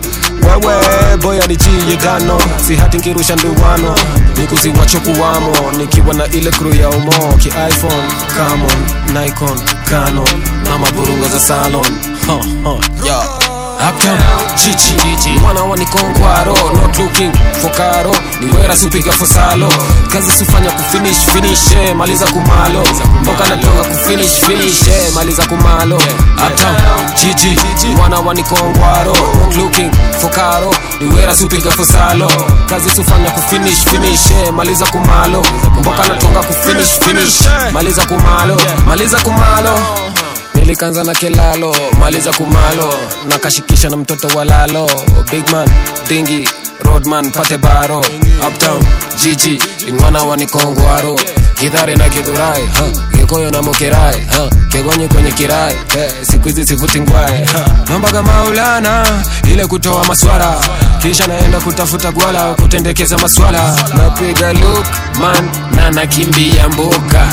wewe boya ni chiye tano si hati nkirusha nduwano nikuziwacho kuwamo nikiwa na ile kru ya umo ki iphone camon nikon canon na maburungo za salon ha, ha, yeah. Uptown, chichi Mwana wani konkwaro Not looking for karo Niwera supiga fosalo Kazi sufanya kufinish finish eh, Maliza kumalo Mboka natoka kufinish finish eh, Maliza kumalo Uptown, chichi Mwana wani konkwaro Not looking for karo Niwera supiga fosalo Kazi sufanya kufinish finish eh, Maliza kumalo Mboka natoka kufinish finish Maliza kumalo Maliza kumalo nilikanza na kelalo maliza kumalo nakashikisha na mtoto wa lalo big man dingi roadman pate baro uptown jiji ingwana wanikongwaro kidhare na kidhurai ha, kikoyo na mokerai ha, kegonye kwenye kirai eh, siku hizi sivuti ngwae ha, mambaga maulana ile kutoa maswara kisha naenda kutafuta gwala kutendekeza maswala napiga look man na nakimbia mboka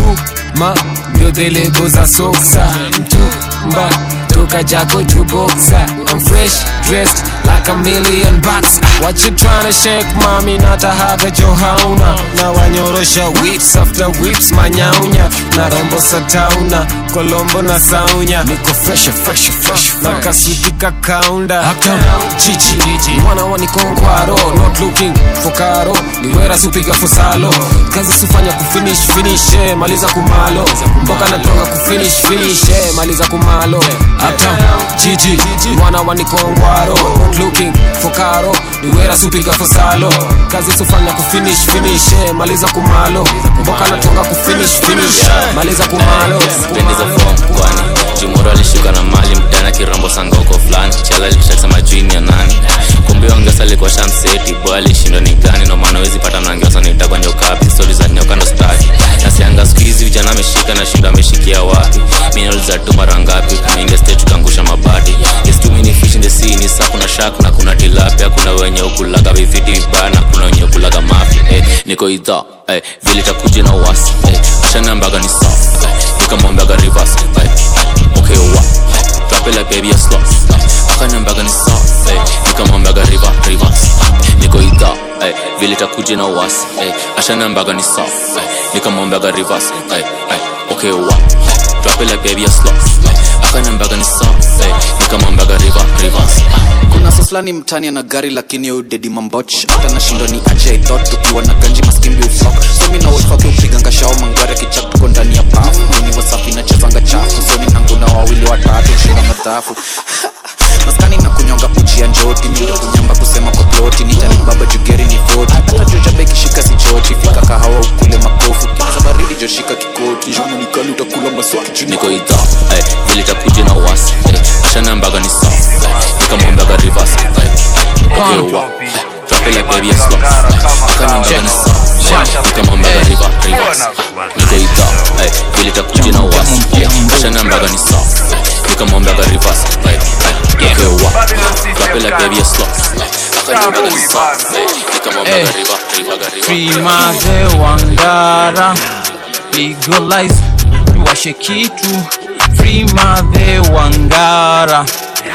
ma ndio delego za soksa mtumba toka jako jukoksa I'm fresh dressed like a million bucks What you tryna shake mami natahaga johauna na wanyorosha whips after whips manyaunya na rombo satauna kolombo na saunya niko fresh fresh fresh na kasudika kaunda uptown chichi mwana wanikongwaro not looking for karo niwera supiga fosalo kazi sufanya kufinish finish eh, maliza kumalo mboka natoka kufinish finish eh, maliza kumalo uptown jiji mwana wanikongwaro not looking for karo niwera supiga fosalo kazi sufanya kufinish finish eh, maliza kumalo mboka natoka kufinish finish eh, maliza kumalo pendeza form kwani jimoro alishuka na mali mtana kirambo sangoko fulani chala lishasema juini ya nani kumbe ongesa alikuwa shamseti boy alishindwa ni gani no maana wezi pata nangeosa nitakwa nyokapi stori za nyoka ndo staki nasianga skuizi vijana ameshika na shindo ameshikia wapi minol za tu mara ngapi tunaingia state tukaangusha mabati yes too many fish in the sea ni saa kuna shark na kuna tilapia kuna wenye ukulaga vifiti vibaya na kuna wenye ukulaga mafi eh, niko idha eh, vile takuja na uwasi eh, ashanambaga ni sawa eh, nikamwambaga reverse eh, eh, okay wa eh, drop it like baby a slot eh, akanambaga ni sawa eh, nikamwambaga river reverse eh, niko idha eh, vile takuja na uwasi eh, ashanambaga ni sawa eh, nikamwambaga reverse eh, eh, okay wa eh, drop it like baby a slot eh, akanambaga ni sawa eh, nikamwambaga river reverse eh, kuna soslani mtani ana gari lakini yo dedi mamboch hata nashindwa ni aje thought tukiwa na ganji maskimbi ufok somi na wolfake upiganga shao mangwari akichap tuko ndani ya bafu mini wasafi nachezanga chafu soni nangu na wawili watatu shira madhafu maskani na kunyonga uchi ya njoti mindo kunyamba kusema kwa ploti nitani baba jugeri ni voti hata joja beki shika si choti fika kahawa ukule makofu kiza baridi joshika kikoti jona nikali utakula maswaki niko idha eh, vile takuja na uwasi eh, ashanambaga ni sawa eh, nikamwambaga rivers eh, okay, wa eh, drop it like baby a slow eh, akaniambaga ni sawa eh, nikamwambaga river rivers niko idha eh, vile takuja na uwasi eh, ashanambaga ni sawa eh, nikamwambaga rivers eh, eh, okay, wa drop it like baby a slow eh, akaniambaga ni sawa eh, nikamwambaga Eh, river river river Free Maze Wangara Legalize Tuwashe kitu Free Maze Wangara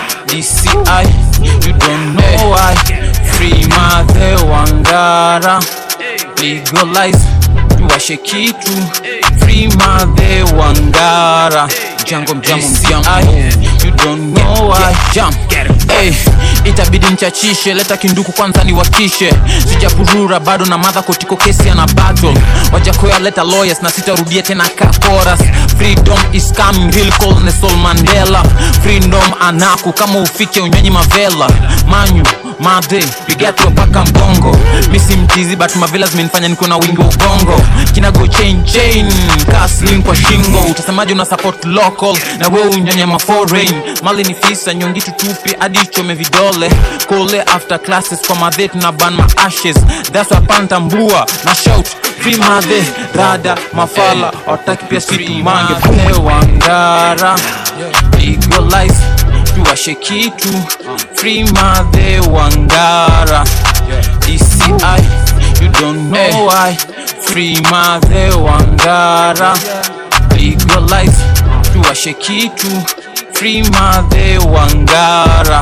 DCI You don't know why Free Maze Wangara Legalize Tuwashe kitu Free Maze Wangara Jango mjamo mjamo You don't know why Jam Hey, itabidi mchachishe leta kinduku kwanza niwakishe sijapurura bado na madha kotiko kesi ana battle wajakoya leta lawyers na sitarudia tena ka chorus freedom is coming real call Nelson Mandela freedom anaku kama ufike unyonyi mavela manyu madhe piga tu paka mbongo misi mtizi but mavela zimenifanya niko na wingi wa ubongo kinago chain chain kaslim kwa shingo utasemaje una support local na wewe unyonye ma foreign mali ni fisa nyongi tutupi hadi chome vidole kole after classes kwa madhe tuna ban ma ashes that's why panta mbua na shout free madhe rada mafala wataki pia situ mange wangara legalize tuwashe kitu free madhe wangara DCI you don't know why free madhe wangara legalize tuwashe kitu free madhe wangara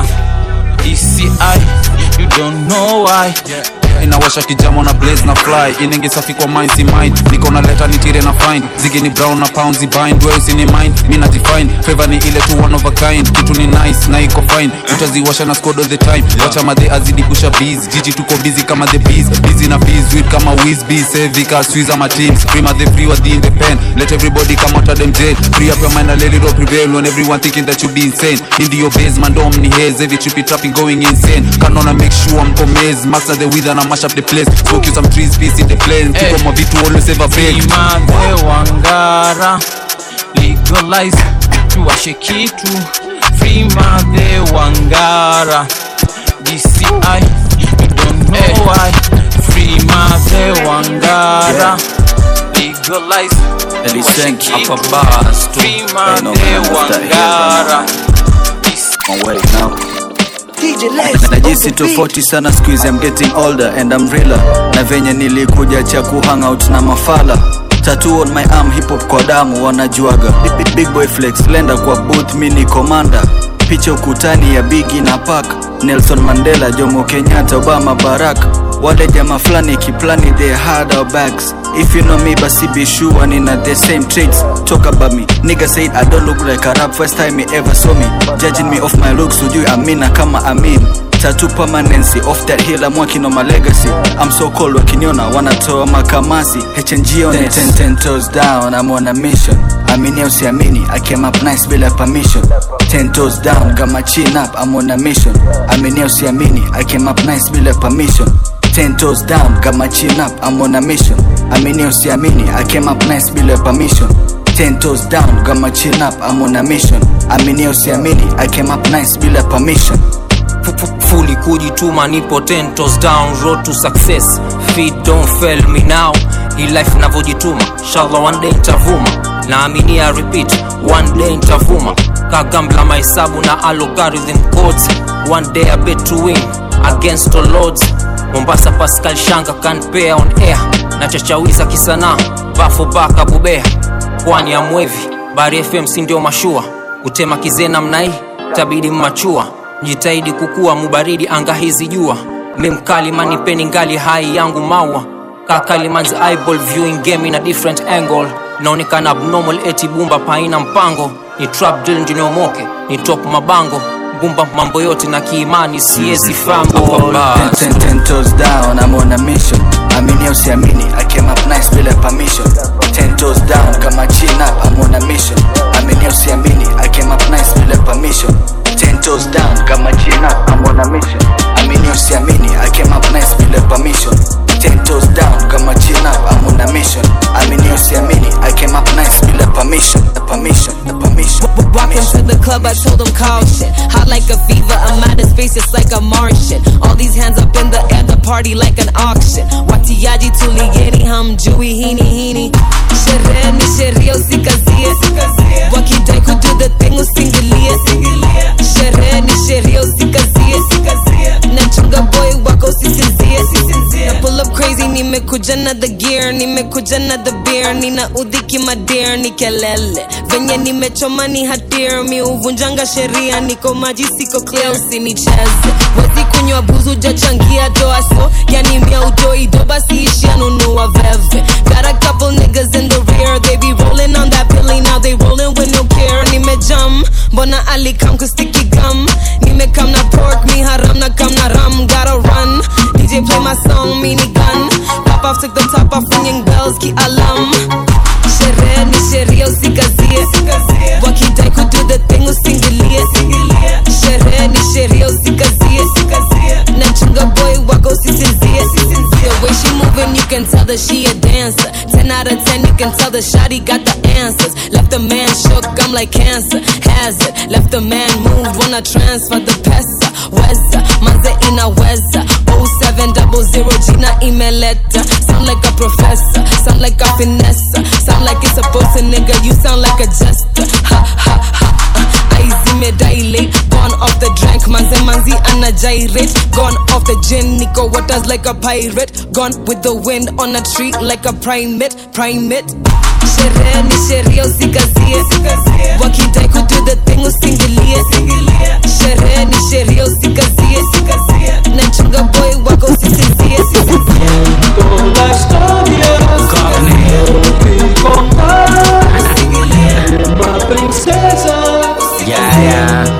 DCI you don't know why inawasha kijamo na blaze na fly inenge safi kwa mind si mind niko na leta nitire na find zigi ni brown na pounds bind wewe usini mind mi na define favor ni ile tu one of a kind kitu ni nice na iko fine utaziwasha na squad all the time wacha madhe azidi kusha bees jiji tuko busy kama the bees busy na bees with kama whiz bees heavy ka squeeze ama teams free madhe free with the independent let everybody come out of them jail free up your mind and let it all prevail when everyone thinking that you be insane in the base man dom ni haze every trippy trapping going insane canona make sure I'm comez master the with and I mash up the place smoke you some trees peace in the plane Hey. tuko mavitu always ever fail Madhe wangara legalize tuwashe kitu free madhe wangara DCI you don't know why free madhe wangara legalize Eliseng hapa bars tu free Ain't no madhe man after here wangara On way now najisi tofauti sana squeeze I'm getting older and I'm realer na venye nilikuja cha kuhangout na mafala tattoo on my arm hip hop kwa damu wanajuaga Big- big boy flex lenda kwa booth mi ni commander picha ukutani ya bigi na pak nelson mandela jomo kenyatta obama barak wale jama fulani kiplani they had our backs if you know me basi be sure nina the same traits talk about me nigga said i don't look like a rap first time he ever saw me judging me off my looks ujui amina kama amin tattoo permanency off that hill I'm working on my legacy I'm so cold wakiniona wanatoa makamasi HNG on it ten, ten toes down I'm on a mission amini au siamini I came up nice bila permission ten toes down got my chin up I'm on a mission amini au siamini I came up nice bila permission ten toes down got my chin up I'm on a mission amini au siamini I came up nice bila permission ten toes down got my chin up I'm on a mission amini au siamini I came up nice bila permission fully kujituma nipo ten toes down road to success feet don't fail me now hii life navyojituma inshallah one day ntavuma naaminia repeat one day ntavuma kagambla mahesabu na algorithm codes one day i bet to win against all odds mombasa pascal shanga can pay on air na chachawiza kisanaa bafo baka bubea pwani ya mwevi bari fm si ndio mashua kutema kizena mnai tabidi mmachua jitahidi kukua mubaridi anga hizi jua memkali manipeni ngali hai yangu maua kakaliman's eyeball viewing game in a different angle naonekana abnormal eti bumba paina mpango ni trap drill ndiniomoke ni top mabango bumba mambo yote na kiimani siezi fambo ten, ten, ten toes down I'm on a mission amini au siamini I came up nice bila permission ten toes down got my chin up I'm on a mission amini au siamini I came up nice bila permission ten toes down got my Walk into the club, I told them caution. Hot like a fever, I'm out of space, it's like a Martian. All these hands up in the air, the party like an auction. Watiaji tuligeni, hamjui hini hini. Sherehe ni sheria, usikazie. Wakidai kudo the thing, usingilie. Sherehe ni sheria, usikazie. Nachunga boy wako, usisinzie. Na pull up crazy, nimekuja na the gear, nimekuja na the beer, nina udhiki madear, ni kelele. Venye nimechoma ni hatir, mi uvunjanga sheria, niko maji siko clear, usinicheze. Wezi kunywa buzu, jachangia doa so, yani mia utoi do, basi ishia nunua veve. Got a couple niggas in the rear, they be rolling on that pilly, now they rolling with no care. Nimejam, mbona alikam kustiki gum, nimekam na pork, mi haram na kam na ram, gotta run. DJ play my song, mini gun. Pop off, took the top off, ringing bells, ki alarm. Sherehe ni sheria, usikazie. Wakidai kudo the thing, usingilie. Sherehe ni sheria, usikazie. Nachunga boy wako, usisinzie. The way she moving, you can tell that she a dancer. 10 out of 10, you can tell the shawty got the answers. Left the man shook, I'm like cancer. Hazard, left the man moved, wanna transfer the pesa. Weza, manze ina weza. 0700 jina imeleta. Sound like a professor, sound like a finesse. Sound like it's supposed to, nigga, you sound like a jester. Ha ha ha. Eyes imedilate, gone off the drink, manze manzi ana gyrate. Gone off the gin, Nico waters like a pirate. Gone with the wind on a tree like a primate, primate. Sherehe ni sheria usikazie, wakidai kudo the thing usingilie. Sherehe ni sheria usikazie, nachunga boy wako usisinzie. Yeah, yeah.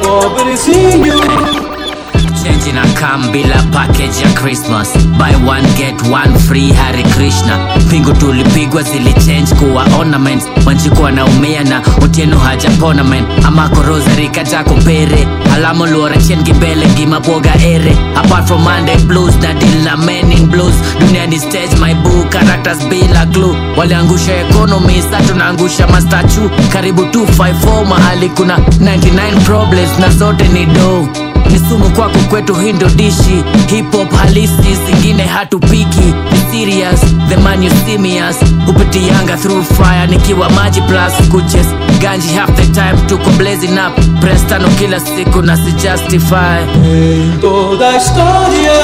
Change na kam bila package ya Christmas buy one get one free Hari Krishna pingu tulipigwa zilichange kuwa ornaments wanjikuwa naumia na otieno hajapona man amako rosary kaja kupere alamo luora chien gibele gima boga ere apart from Monday blues na deal na men in blues dunia ni stage my boo characters bila glue waliangusha economy sa tunaangusha mastachu karibu 254 mahali kuna 99 problems na zote ni do ni sumu kwako kwetu hindo dishi hip hop halisi zingine hatupiki ni serious the man you see me as upitianga through fire nikiwa maji plus kuches ganji half the time tuko blazing up press tano kila siku na si justify toda história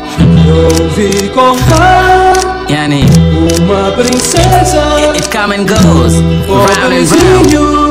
eu vi contar yani uma princesa it come and goes round and round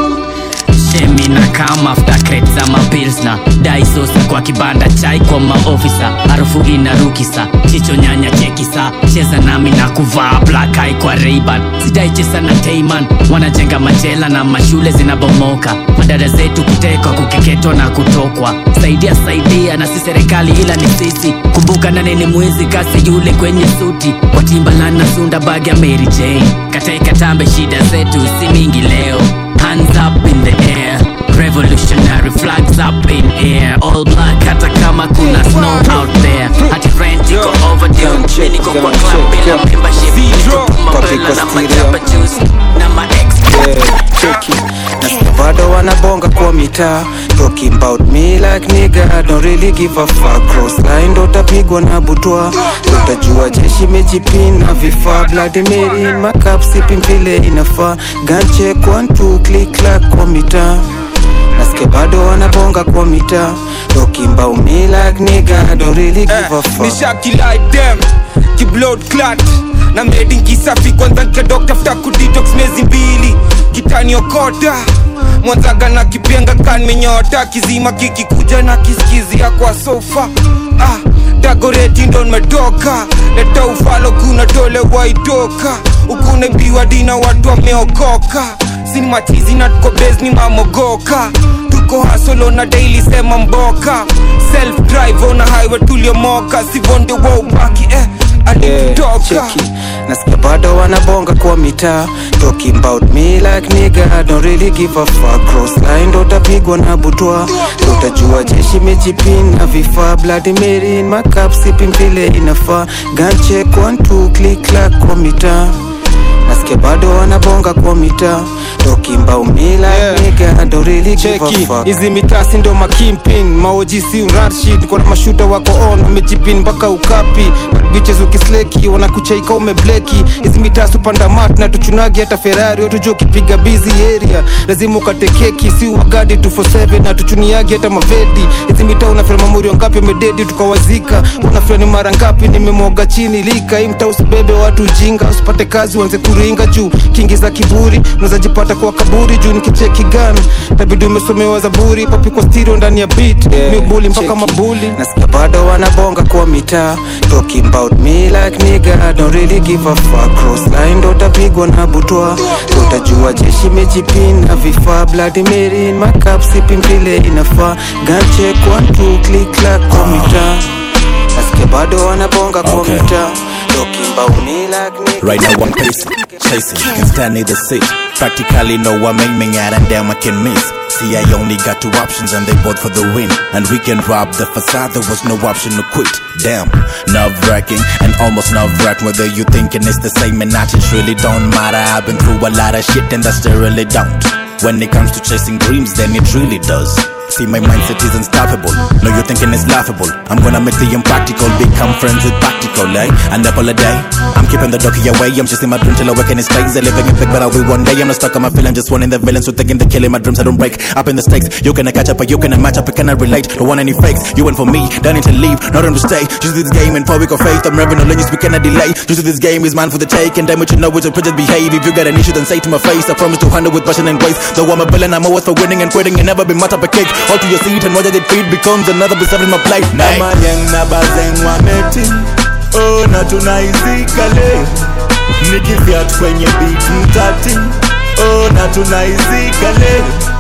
shemi na kam after crate za mapilsna daisosa kwa kibanda chai kwa maofisa harufu inarukisa chicho nyanya chekisa cheza nami na kuvaa black eye kwa reiban sidaichesa na teiman wanajenga machela na mashule zinabomoka madada zetu kutekwa kukeketwa na kutokwa saidia saidia na si serikali ila ni sisi kumbuka nane ni mwizi kasi yule kwenye suti kwa timbalan na sunda bag ya mary jane kataikatambe shida zetu si mingi leo hands up in the air revolutionary flags up in air all black hata kama kuna snow out there hati rent iko overdue mimi niko kwa club bila membership niko mabela na majaba juice na ma ex cheki nasikia bado wanabonga kwa mitaa talking about me like nigga don't really give a fuck cross line ndo utapigwa na butwa utajua jeshi mejipina vifaa bloody mary in my cup sipping vile inafaa gun check one two click clack kwa mitaa nasikia bado wanabonga kwa mitaa talking about me like nigga don't really give a fuck nishaki like them kiblood clat na medi kisafi kwanza nkadok tafuta kudetox miezi mbili kitaniokota mwanzaga na kipenga kanmenyota kizima kikikuja na kisikizia kwa sofa ah, dagoreti ndo nimetoka leta ufalo kuna tole waitoka ukunaibiwa dina watu wameokoka sini machizi na tuko base ni mamogoka tuko hasolo na daily sema mboka self drive on a highway tuliomoka sivonde wa ubaki eh alitutoka cheki nasikia bado wanabonga kwa mitaa talking about me like nigga don't really give a fuck cross line ndo utapigwa na butwa ndo utajua jeshi mejipina vifaa bloody mary in my cup sipping vile inafaa gun check one two click clack kwa mitaa nasikia nasikia bado wanabonga kwa mitaa tokimba umila yeah. nigga don't really give a cheki fuck hizi mitasi ndo makimpin maojisi unrashid kona mashuta wako on wamejipin mpaka ukapi biches ukisleki wanakuchaika umebleki hizi mitasi upanda mat na tuchunagi hata ferari watujua ukipiga bizi area lazima ukate keki si wagadi 247 na tuchuniagi hata mavedi hizi mitaa unafira mamuri wangapi wamededi tukawazika unafira ni mara ngapi nimemwaga chini lika hii mtaa usibebe watu ujinga usipate kazi uanze kuringa juu kingi za kiburi unaweza jipata kwa kaburi juu nikicheki gani tabidi umesomewa zaburi papi kwa stereo ndani ya beat yeah. miubuli mpaka Cheki. mabuli nasikia bado wanabonga kwa mitaa talking about me like nigga don't really give a fuck cross line ndo utapigwa na butwa utajua jeshi mejipin na vifaa bloody mary in my cup sipping vile inafaa gun check one two click clack kwa mitaa nasikia bado wanabonga kwa Okay. mitaa talking about me like nigga Right now I'm pacing, chasing, can stand neither seat. Practically no I'm aiming at and damn I can miss. See I only got two options and they both for the win. And we can rob the facade, there was no option to quit. Damn, nerve wracking and almost nerve wracking. Whether you thinking it's the same and not, it really don't matter. I've been through a lot of shit and that still really don't. When it comes to chasing dreams, then it really does. See, my mindset is unstoppable. No, you're thinking it's laughable. I'm gonna make the impractical become friends with practical, eh? An apple a day. I'm keeping the donkey away. I'm chasing my dream till I wake in his legs. I'm living in big, but I'll be one day. I'm not stuck on my feeling. Just wanting the villains who thinking they're killing my dreams. I don't break up in the stakes. You cannot catch up, but you cannot match up. I cannot relate. Don't want any fakes. You went for me, don't need to leave. Not on to stay. Just this game in public of faith. I'm revving on you, we cannot delay. Just this game is mine for the take. And damn it, you know it's a prejudice behave. If you got an issue, then say to my face. I promise to handle with passion and grace. Though I'm a villain, I'm always for winning and quitting. And never been much up a cake. All to your seat and watch as it feed becomes another piece in my plate. na mayeng na bazeng wameti oh, na tunaizika leo nikifiat kwenye beat mtati oh, na tunaizika leo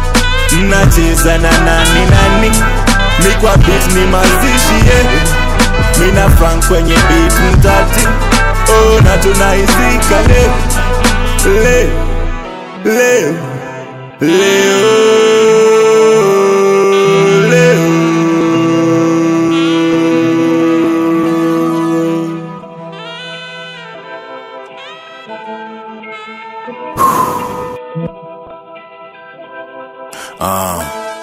mnacheza na nani nani mi kwa beat ni mazishi yeah. mina frank kwenye beat mtati oh, na tunaizika leo leo leo leo leo Uh.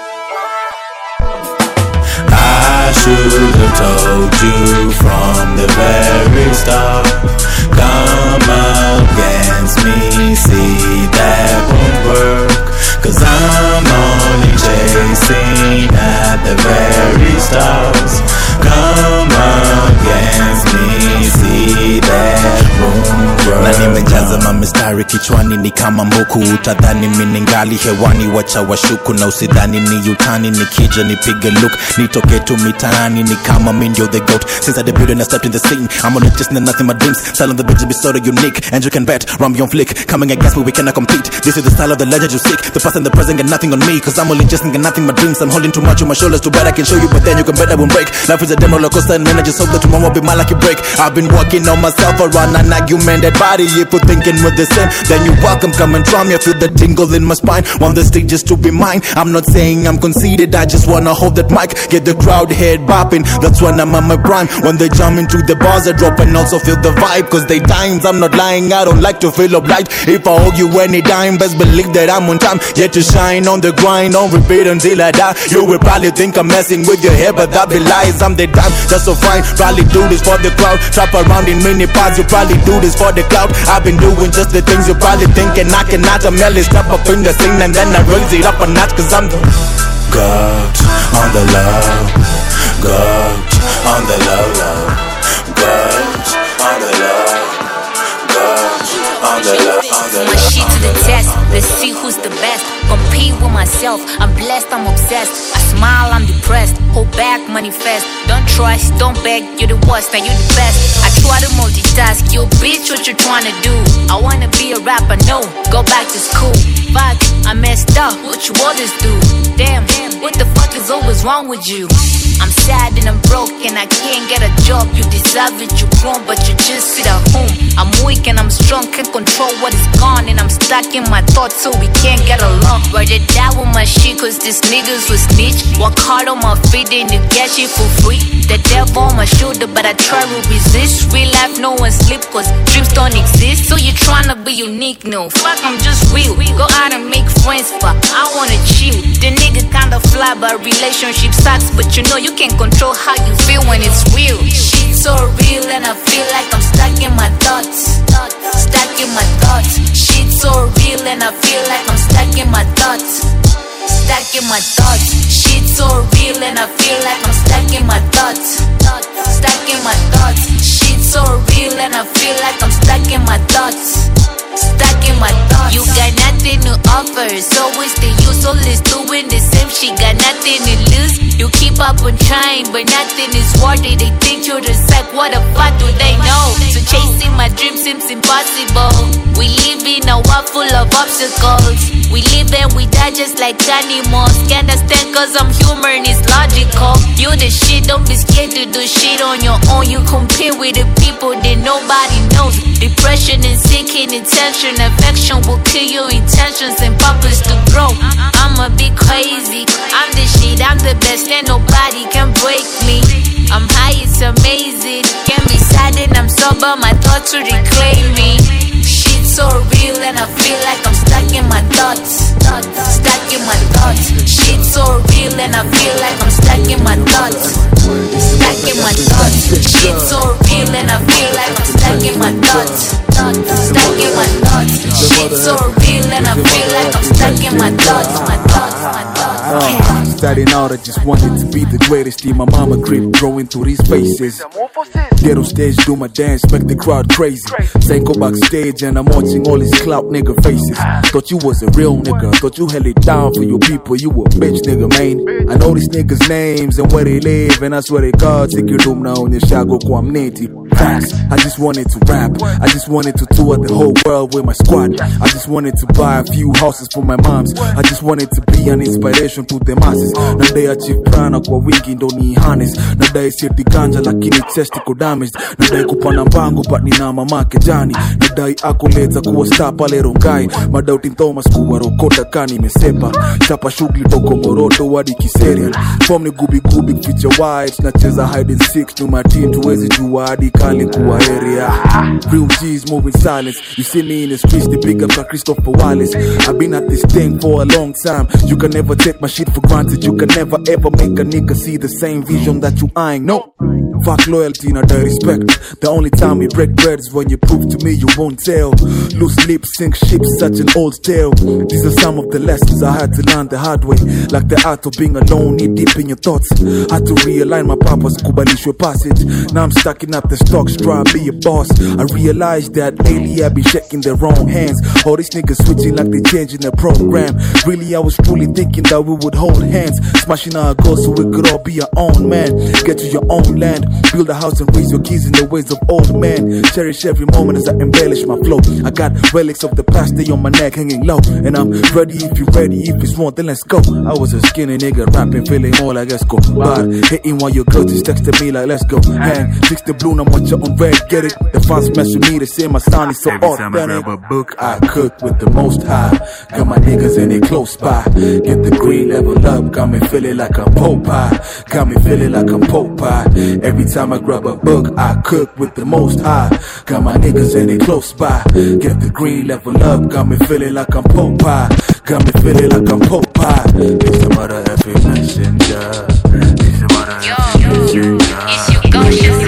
I should have told you from the very start. Come against me, see that won't work. Cause I'm only chasing at the very stars. Come against me, see that won't work. na nimejaza mamistari kichwani ni kama mbuku utadhani miningali hewani wacha washuku na usidhani ni utani nikija nipige look nitoke tu mitaani ni kama mi ndio the goat since I debuted and I stepped in the scene I'm on it just nothing my dreams style of the bitch be sort of unique and you can bet Rambi on flick coming against me we cannot compete this is the style of the legend you seek the past and the present got nothing on me cause I'm only just got nothing my dreams I'm holding too much on my shoulders too bad I can show you but then you can bet I won't break life is a demo roller coaster and man I just hope that tomorrow will be my lucky break I've been working on myself around an argumented body if you thinking we're the same then you welcome come and try me I feel the tingle in my spine want the stage just to be mine I'm not saying I'm conceited I just wanna hold that mic get the crowd head bopping that's when I'm on my prime when they jump into the bars I drop and also feel the vibe cause they times I'm not lying I don't like to feel obliged if I owe you any dime best believe that I'm on time yet to shine on the grind on repeat until I die you will probably think I'm messing with your head but that be lies I'm the dime just so fine probably do this for the crowd trap around in mini pods you probably do this for the cloud I've been doing just the things you probably thinking I cannot I'm merely step up in the scene and then I raise it up a notch cause I'm the God on the love God on the love love God on the love God on the love on the My shit to the test, let's see who's the best. Compete with myself, I'm blessed, I'm obsessed. I smile, I'm depressed. Hold back, manifest. Don't trust, don't beg, you're the worst, now you're the best. I try to multitask, you bitch, what you trying to do? I wanna be a rapper, no, go back to school. Fuck, I messed up, what you others do? Damn, what the fuck is always wrong with you? I'm sad and I'm broke and I can't get a job. You deserve it, you grown, but you just sit at home. I'm weak and I'm strong, can't control what is gone. And I'm stuck in my thoughts, so we can't get along. Rather die with my shit, cause these niggas will snitch. Work hard on my feet and you get shit for free. The devil on my shoulder, but I try to resist. Real life, no one sleep, cause dreams don't exist. So you tryna be unique, no. Fuck, I'm just real. Go out and make friends, but I wanna chill. The nigga kinda fly, but relationship sucks. But you know you can't control how you feel when it's real. Shit so real, and I feel like I'm stuck in my thoughts. Stuck in my thoughts. Shit so real, and I feel like I'm stuck in my thoughts. Stuck in my thoughts. Shit so real, and I feel like I'm stuck in my thoughts. Stuck in my thoughts. Shit so real, and I feel like I'm stuck in my thoughts. Stuck in my thoughts. You got nothing to offer, so it's the use. Always doing the same shit, got nothing to lose. You keep up on trying, but nothing is worth it. They think you're the psych, what the fuck do they know? So chasing my dreams seems impossible. We live in a world full of obstacles. We live and we die just like animals. Can't understand cause I'm human, it's logical. You the shit, don't be scared to do shit on your own. You compare with the people that nobody knows. Depression and seeking attention, affection will kill your intentions and purpose to grow. I'm a bit crazy. I'm the shit, I'm the best, and nobody can break me. I'm high, it's amazing. Can be sad and I'm sober, my thoughts will reclaim me. Shit so real and I feel like I'm stuck in my thoughts. Stuck in my thoughts. Shit so real and I feel like I'm stuck in my thoughts. Stuck in my thoughts. Shit so real and I feel like I'm stuck in my thoughts. Stuck in my thoughts. Shit so real and I feel like I'm stuck in my thoughts. My thoughts, my thoughts. Uh, starting out, I just wanted to be the greatest in my mama crib, growing through these faces. Get on stage, do my dance, make the crowd crazy. Then go backstage and I'm watching all these clout nigga faces. Thought you was a real nigga, thought you held it down for your people, you a bitch nigga, man. I know these niggas' names and where they live, and I swear to God, take your room now on your shago kwa mneti. Facts, I just wanted to rap, I just wanted to tour the whole world with my squad. I just wanted to buy a few houses for my moms. I just wanted to be an inspiration to the masses. Nadai achieve prana kwa wingi ndo ni harness. Nadai seti ganja lakini chest iko damaged. Nadai kupanda mpango but nina mamake jani. Nadai accolades za kuwa star pale Rongai. Madauti Thomas kuwa rokota kani imesepa. Chapa shughuli toko Moroto hadi Kiserian. Form ni gubi gubi kuficha white. Nacheza hide and seek nyuma team tuwezi jua hadi kali kuwa area. Real G's moving silence. You see me in the streets, they pick up by Christopher Wallace. I've been at this thing for a long time. You can never take my shit for granted. You can never ever make a nigga see the same vision that you eyeing. No. Fuck loyalty, not the respect. The only time we break bread is when you prove to me you won't tell. Loose lips sink ships, such an old tale. These are some of the lessons I had to learn the hard way. Like the art of being alone, knee deep in your thoughts. Had to realign my purpose, kubalishwe passage. Now I'm stacking up the stocks, try to be a boss. I realized that lately I've been shaking the wrong hands. All these niggas switching like they changing the program. Really, I was truly thinking that we would hold hands, smashing our goals so we could all be our own man. Get to your own land, build a house and raise your kids in the ways of old men. Cherish every moment as I embellish my flow. I got relics of the past, they on my neck hanging low. And I'm ready if you ready, if it's one, then let's go. I was a skinny nigga rapping, feeling more like let's go. But hitting while your girl just texted me like let's go. Hand, fix the blue, now watch you on red, get it. The fans mess with me, they say my sound is so Every time I authentic. grab a book, I cook with the most high. Got my niggas in it close by. Get the green level up, got me feeling like I'm Popeye. Got me feeling like I'm Popeye. Every time I grab a book, I cook with the most high. Got my niggas in it close by. Get the green level up, got me feeling like I'm Popeye. Got me feeling like I'm Popeye. It's the mother effing messenger. It's the mother effing messenger. It's your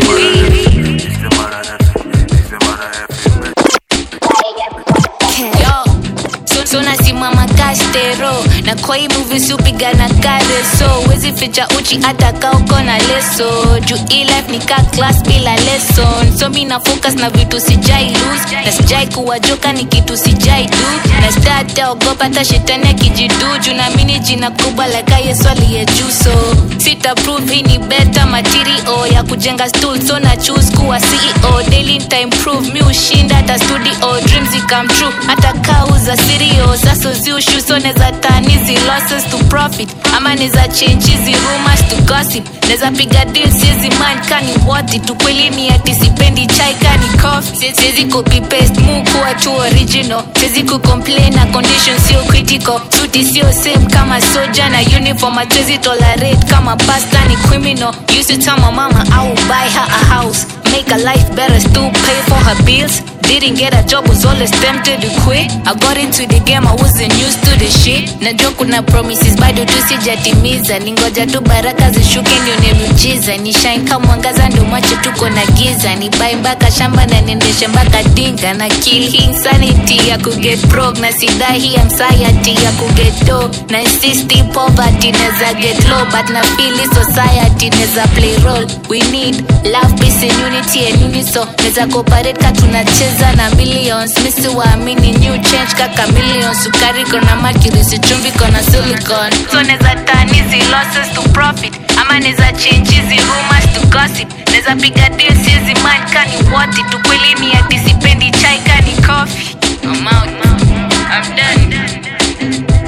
Yo, so, so nasimama kastero na kwa hii movie supigana kare so wezi ficha uchi hata ka uko na leso juu hii life ni ka class bila lesson so mi na focus na vitu sijai lose na sijai kuwajoka ni kitu sijai do na stata ogopa hata shetani akijidu juu naamini jina kubwa laka yesu aliye juu so sita prove hii ni better material ya kujenga stool so na choose kuwa ceo daily nita improve mi ushinda hata studio dreams come true hata kauza sirio sasa ziushu so neza tani zilosses to profit ama neza change hizi rumors to gossip neza piga deal siezi mind kani worth it ukweli ni ati sipendi chai kani coffee siezi copy paste mu kuwa tu original siezi kucomplain na condition sio critical suti sio same kama soja na uniform hatuwezi tolerate kama pasta ni criminal used to tell my mama I will buy her a house make her life better still pay for her bills didn't get a job was always tempted to quit I got into the game I wasn't used to the shit najua kuna promises bado tu sijatimiza ningoja tu baraka zishuke ndio ni miujiza ni shine kama mwangaza ndio macho tuko na giza ni bai mpaka shamba na niendeshe mpaka dinga na kill hii insanity ya kuget broke na sidai hii anxiety ya kuget do na insist poverty neza get low but na feel hii society neza play role we need love peace and unity and unison neza cooperate ka tunacheza na millions misi waamini new change kaka millions sukari kona mercury sichumvi kona silicon so neza turn hizi losses to profit ama neza change hizi rumors to gossip neza piga deal siezi mind kani what it ukweli ni ati sipendi chai kani coffee I'm out. I'm done.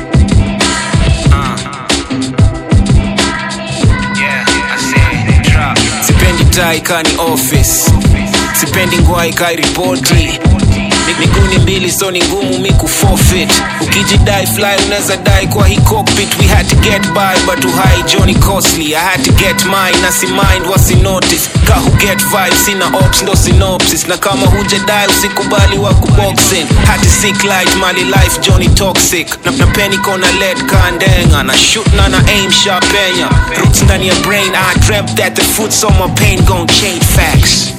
sipendi tai kani office sipendi ngwai kai ripoti miguni mbili so ni ngumu mi kuforfeit ukijidai fly unaweza dai kwa hii cockpit we had to get by but to high johnny costly i had to get mine na si mind wasi notice ka who get vibe sina ops ndo synopsis na kama hujadai usikubali wa kuboxing had to seek light mali life johnny toxic na, na penny kona led kandenga na shoot na na aim sharp penya roots ndani ya brain i dreamt that the fruits on my pain gon' change facts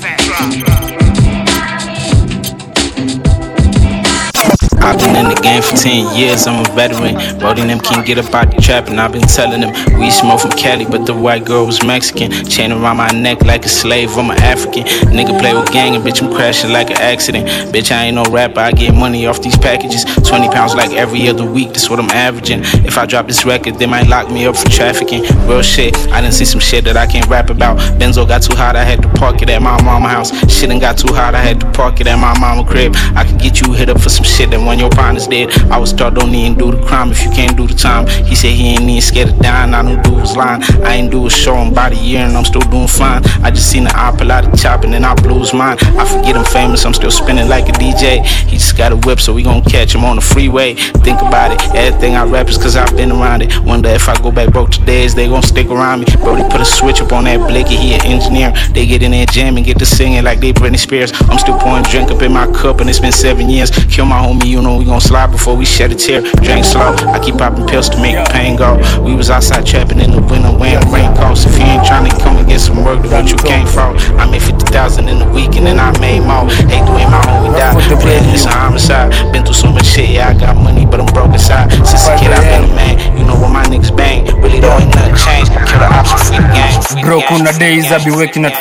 I've been in the game for 10 years, I'm a veteran. Brody and them can't get up out the trap, and I've been telling them we smoke from Cali, but the white girl was Mexican. Chain around my neck like a slave, I'm an African. Nigga play with gang, and bitch, I'm crashing like an accident. Bitch, I ain't no rapper, I get money off these packages. 20 pounds like every other week, that's what I'm averaging. If I drop this record, they might lock me up for trafficking. Real shit, I done see some shit that I can't rap about. Benzo got too hot, I had to park it at my mama house. Shit done got too hot, I had to park it at my mama crib. I could get you hit up for some shit that when your partner's dead. I was taught don't even do the crime if you can't do the time. He said he ain't even scared of dying. I knew dude was lying. I ain't do a show in about a year and I'm still doing fine. I just seen the apple out of chopping and I blew his mind. I forget I'm famous, I'm still spinning like a DJ. He just got a whip, so we gon' catch him on the freeway. Think about it, everything I rap is cause I've been around it. Wonder if I go back broke today, is they gon' stick around me? Brody put a switch up on that blicky, he an engineer. They get in there jamming, get to singing like they Britney Spears. I'm still pouring drink up in my cup and it's been seven years. Kill my homie, you know we gon' slide before we shed a tear. Drink slow, I keep popping pills to make the pain go. We was outside trapping in the winter wearing raincoats. If you ain't trying to come and get some work, then what you came for? I made 50,000 in a week and then I made more. Hate the way my homie died. Really, it's a homicide. Been through so much shit, yeah, I got money, but I'm broke inside. Since a kid, I've been a man. You know what my niggas bang. Really, though, ain't nothing changed. Kill the ops for free the gang. bro kuna days I be waking at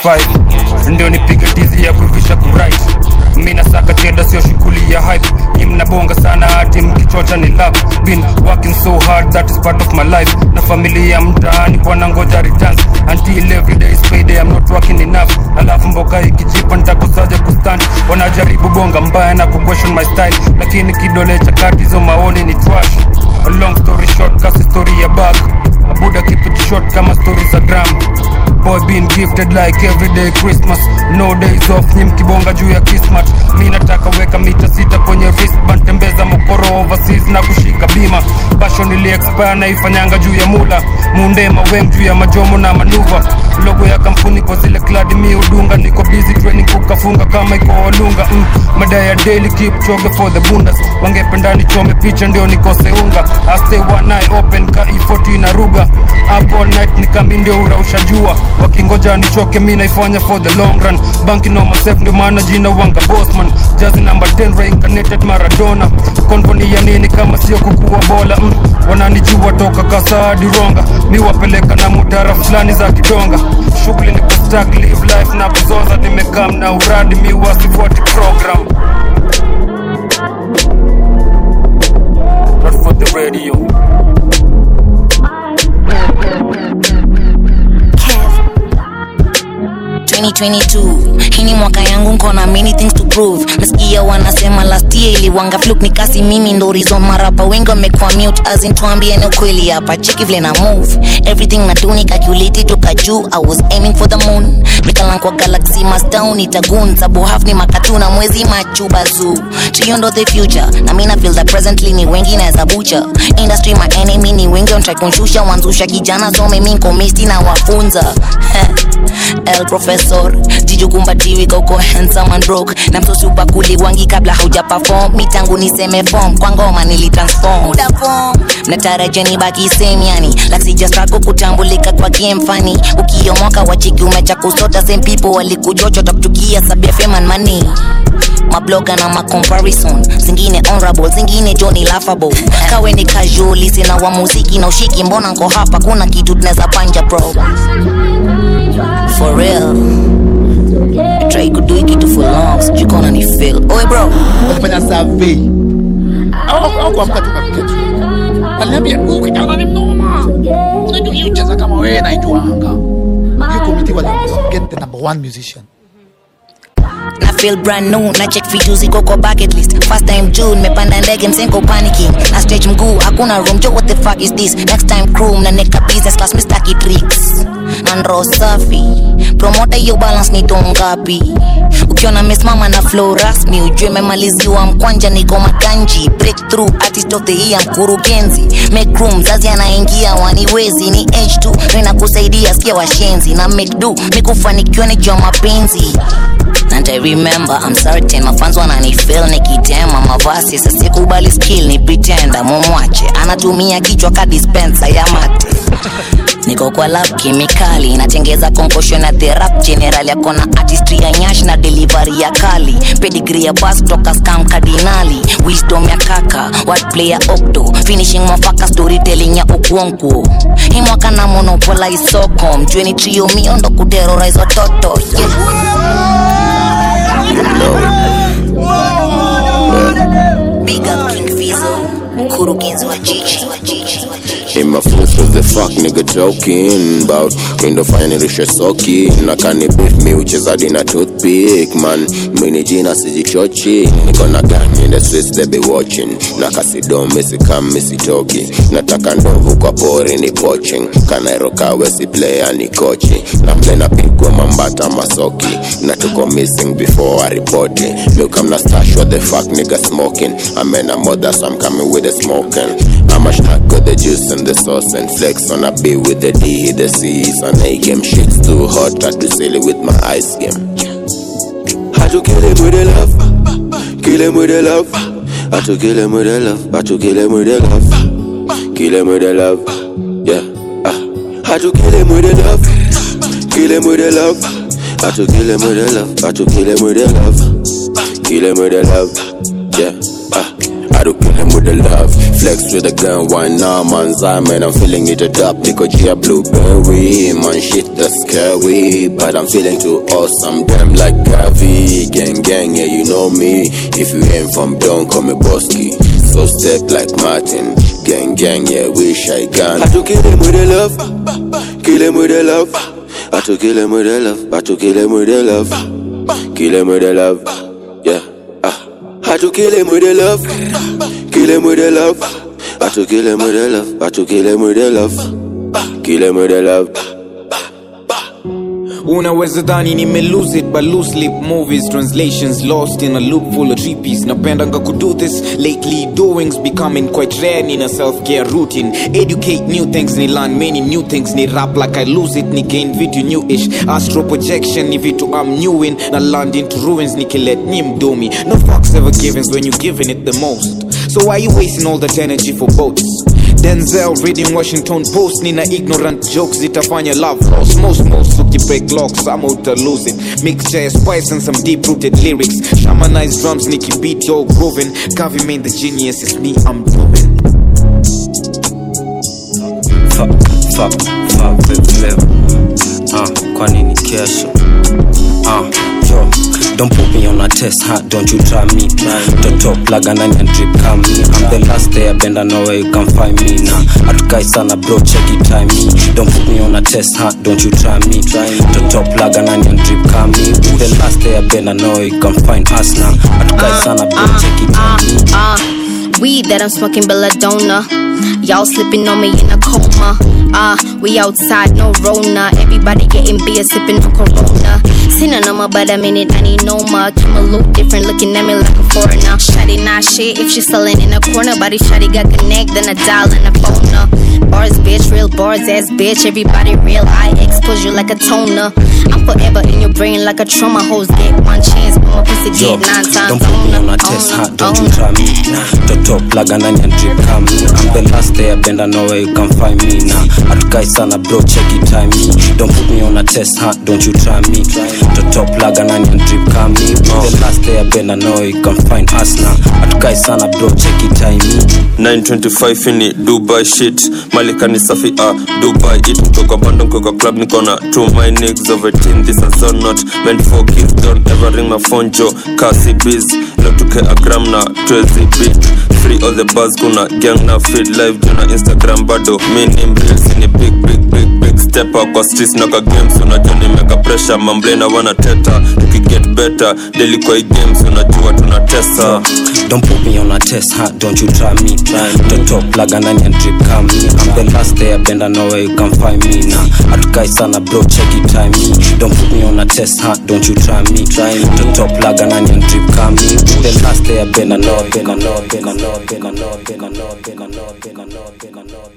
5 ndio nipige tizi ya kuivisha kurit mi nasaka cheda sio shughuli ya hype ni mnabonga sana hati mkichocha ni love been working so hard that is part of my life na familia mtaani wanangoja returns until every day is payday I'm not working enough alafu mboka ikijipa nitakosaje kustand wanajaribu bonga mbaya na kuquestion my style lakini kidole cha kati hizo maoni ni trash a long story short kasi story ya back abuda keep it short kama story za gram boy been gifted like everyday christmas no days off ni mkibonga juu ya kismat mi nataka weka mita sita kwenye wristband tembeza mokoro overseas na kushika bima basho niliexpire naifanyanga juu ya mula munde maweng juu ya majomo na manuva logo ya kampuni kwa zile kladi mi udunga niko busy training kukafunga kama iko olunga mm, mada ya daily keep choge for the bundas wangependa nichome picha ndio nikose unga I stay one eye open ka E40 na ruga up all night nikami ndio urausha jua wakingoja nichoke mi naifanya for the long run banki no myself ndio maana jina wanga bossman jazi number 10 reincarnated maradona konvoni ya nini kama sio kukuwa bola mm, wananijua toka kasadi ronga mi wapeleka na mutara fulani za kidonga shughuli ni kustak live life na kuzoza nimekam na uradi mi wasifuati program Not for the radio 2022 hii ni mwaka yangu nkona many things to prove mesikia wanasema last year iliwanga fluk ni kasi mimi ndo reason marapa wengi wamekuwa mute as in tuambieni ukweli hapa cheki vile na move everything na do ni calculate toka juu i was aiming for the moon nikalan kwa galaxy mastown itagun sabu half ni makatuna mwezi machuba zoo triondo the future na mina feel that presently ni wengi naweza bucha industry my enemy ni wengi on try kunshusha wanzusha kijana so mimi nko misti na wafunza el professor jijukumbatiwi koko handsome and broke na msosi upakuli wangi kabla hauja perform mitangu niseme form kwa ngoma nilitransform Muda form mnatarajia ni baki same yani like sijastako kutambulika kwa game fani ukiomoka wachiki umecha kusota same people walikujocho takuchukia sabia fame and money mabloga na macomparison zingine honorable zingine joni laughable kawe ni casual sina wa muziki na ushiki mbona nko hapa kuna kitu tunaweza panja bro for real try kudu kitu for long sijui kona ni feel oe bro wafanya survey au au kuamka tu kapiga tu aliniambia huyu kijana ni mnoma unajua hiyo cheza kama wewe naijuanga hiyo committee wali get the number one musician na feel brand new na check vitu ziko kwa bucket list first time june mepanda ndege msenko panicking na stretch mguu hakuna room jo what the fuck is this next time crew na neka business class mistaki tricks na ndro safi promoter hiyo balance ni tongapi ukiona mesimama na flow rasmi ujue memaliziwa mkwanja niko makanji breakthrough artist of the year mkurugenzi make room mzazi anaingia waniwezi ni age tu nina kusaidia sikia washenzi na make do mikufanikiwa ni jua mapenzi and I remember I'm certain mafans wananifeel nikitema mavasi sasikubali skill ni pretenda mumwache anatumia kichwa ka dispenser ya mate niko kwa lab kemikali natengeza concussion na therap general yako na artistry ya nyash na delivery ya kali pedigree ya bas kutoka scam kardinali wisdom ya kaka wordplay ya octo finishing mafaka storytelling ya okuonkuo hii mwaka na monopolize soko mjueni trio miondo kuterrorize watoto Big up King Fizo, mkurugenzi wa jiji wa jiji wa jiji In my foot was the fuck nigga joking about Mindo fanya nirishe soki na kani beef mi uchezadi na toothpick man Mini jina sijichochi niko na gang in the streets they be watching Na kasido misi kam misi toki Nataka ndovu kwa pori ni poaching Kanairoka wesi player ni kochi Na play na pigwa mambata masoki Na tuko missing before I report it Milk I'm not stash what the fuck nigga smoking I'm in a mother so I'm coming with the smoking I'm a snack with the juice and the sauce and flex on a B with the D, the C's on A game. Shit's too hot, try to sell it with my ice game. Had to kill him with the love, kill him with the love. Had to kill him with the love, had to kill him with the love, kill him with the love. Yeah, ah. Had to kill him with the love, kill him with the love. Had to kill him with the love, had to kill him with the love, kill him with the love. Yeah, ah. I do kill him with the love. Flex with the gun, why now, man? man, I'm feeling it up. Nico G, a blueberry. Man, shit, that's scary. But I'm feeling too awesome. Damn, like Gavi. Gang, gang, yeah, you know me. If you ain't from down, call me Bosky. So step like Martin. Gang, gang, yeah, wish I can. Had to kill him with the love, kill him with the love. Had to kill him with the love, had to kill him with the love, kill him with the love. Yeah, ah. Had to kill him with the love, kill him with the love. Had to kill him with the love, had to kill him with the love, kill him with the love. unaweza dhani nime lose it but loose lip movies translations lost in a loop full of trippies napendanga kudo this lately doings becoming quite rare nina self-care routine educate new things ni learn many new things ni rap like i lose it ni gain vitu newish astro projection ni vitu i'm new in na land into ruins nikilet nyi mdomi no fucks ever givens when you giving it the most so why you wasting all that energy for boats denzel reading washington post nina ignorant jokes zitafanya love loss most most ukibreak locks ama uta lose it mixture ya spice and some deep rooted lyrics shamanized drums nikibeat yo grooving Gavi main the genius is me i'm doing Fuck, fuck, fuck with leo uh, kwa nini kesho uh, yo Don't put me on a test, huh? Don't you try me. The top like an onion drip, come me. I'm the last day I bend, I know where you can find me now. Hatukai sana bro, check it time me. Don't put me on a test, huh? Don't you try me. To top plug and onion drip come me. With the last day I been I know you can find us now. Atukai sana bro, check it on me. Uh, weed that I'm smoking belladonna. Y'all slipping on me in a coma. Ah, uh, we outside, no Rona. Everybody getting beer, sipping on Corona. Seen a number, but I mean it, I need no more. Kim a look different, looking at me like a foreigner. Shotty not shit if she selling in a corner. Body shotty got connect, then a dial and a phone. Uh. Bars, bitch, real bars, ass bitch. Everybody real, I expose you like a toner. I'm forever in your brain like a trauma. Hoes get one chance, but my pussy Yo, get nine times. don't put me on a test, huh? Don't you try me. To top plug and onion drip come me. I'm the last day I bend, I know where you can find me now. Atukai sana bro, check it time me. Don't put me on a test, huh? Don't you try me. To top plug and onion drip come me. The last day I bend, I know where you can find us now. Atukai sana bro, check it time me. 925 ini dubai shit malikani safi ah dubai it mtoka bando mkoka club nikona to my niggas of 18 this is so not meant for kids don't ever ring my phone jo kasi biz lotuke a gram na 12 bit free all the buzz kuna gang na feed live juna instagram bado mini reels ni big big big big step up kwa streets na ka games unajua nimeka pressure mamblena wanateta tukiget better daily kwa hii games unajua tunatesa Don't put me on a test, huh? Don't you try me. The top plug and onion drip come me. I'm the last day I bend, I know where you can find me now. Atukai sana bro, check it time me. Don't put me on a test, huh? Don't you try me. The top plug and onion drip come me. The last day I bend, I know, bend, I know, bend, I know, bend, I know, bend, I know, bend, I know, bend, I know, bend, I know, bend, I know.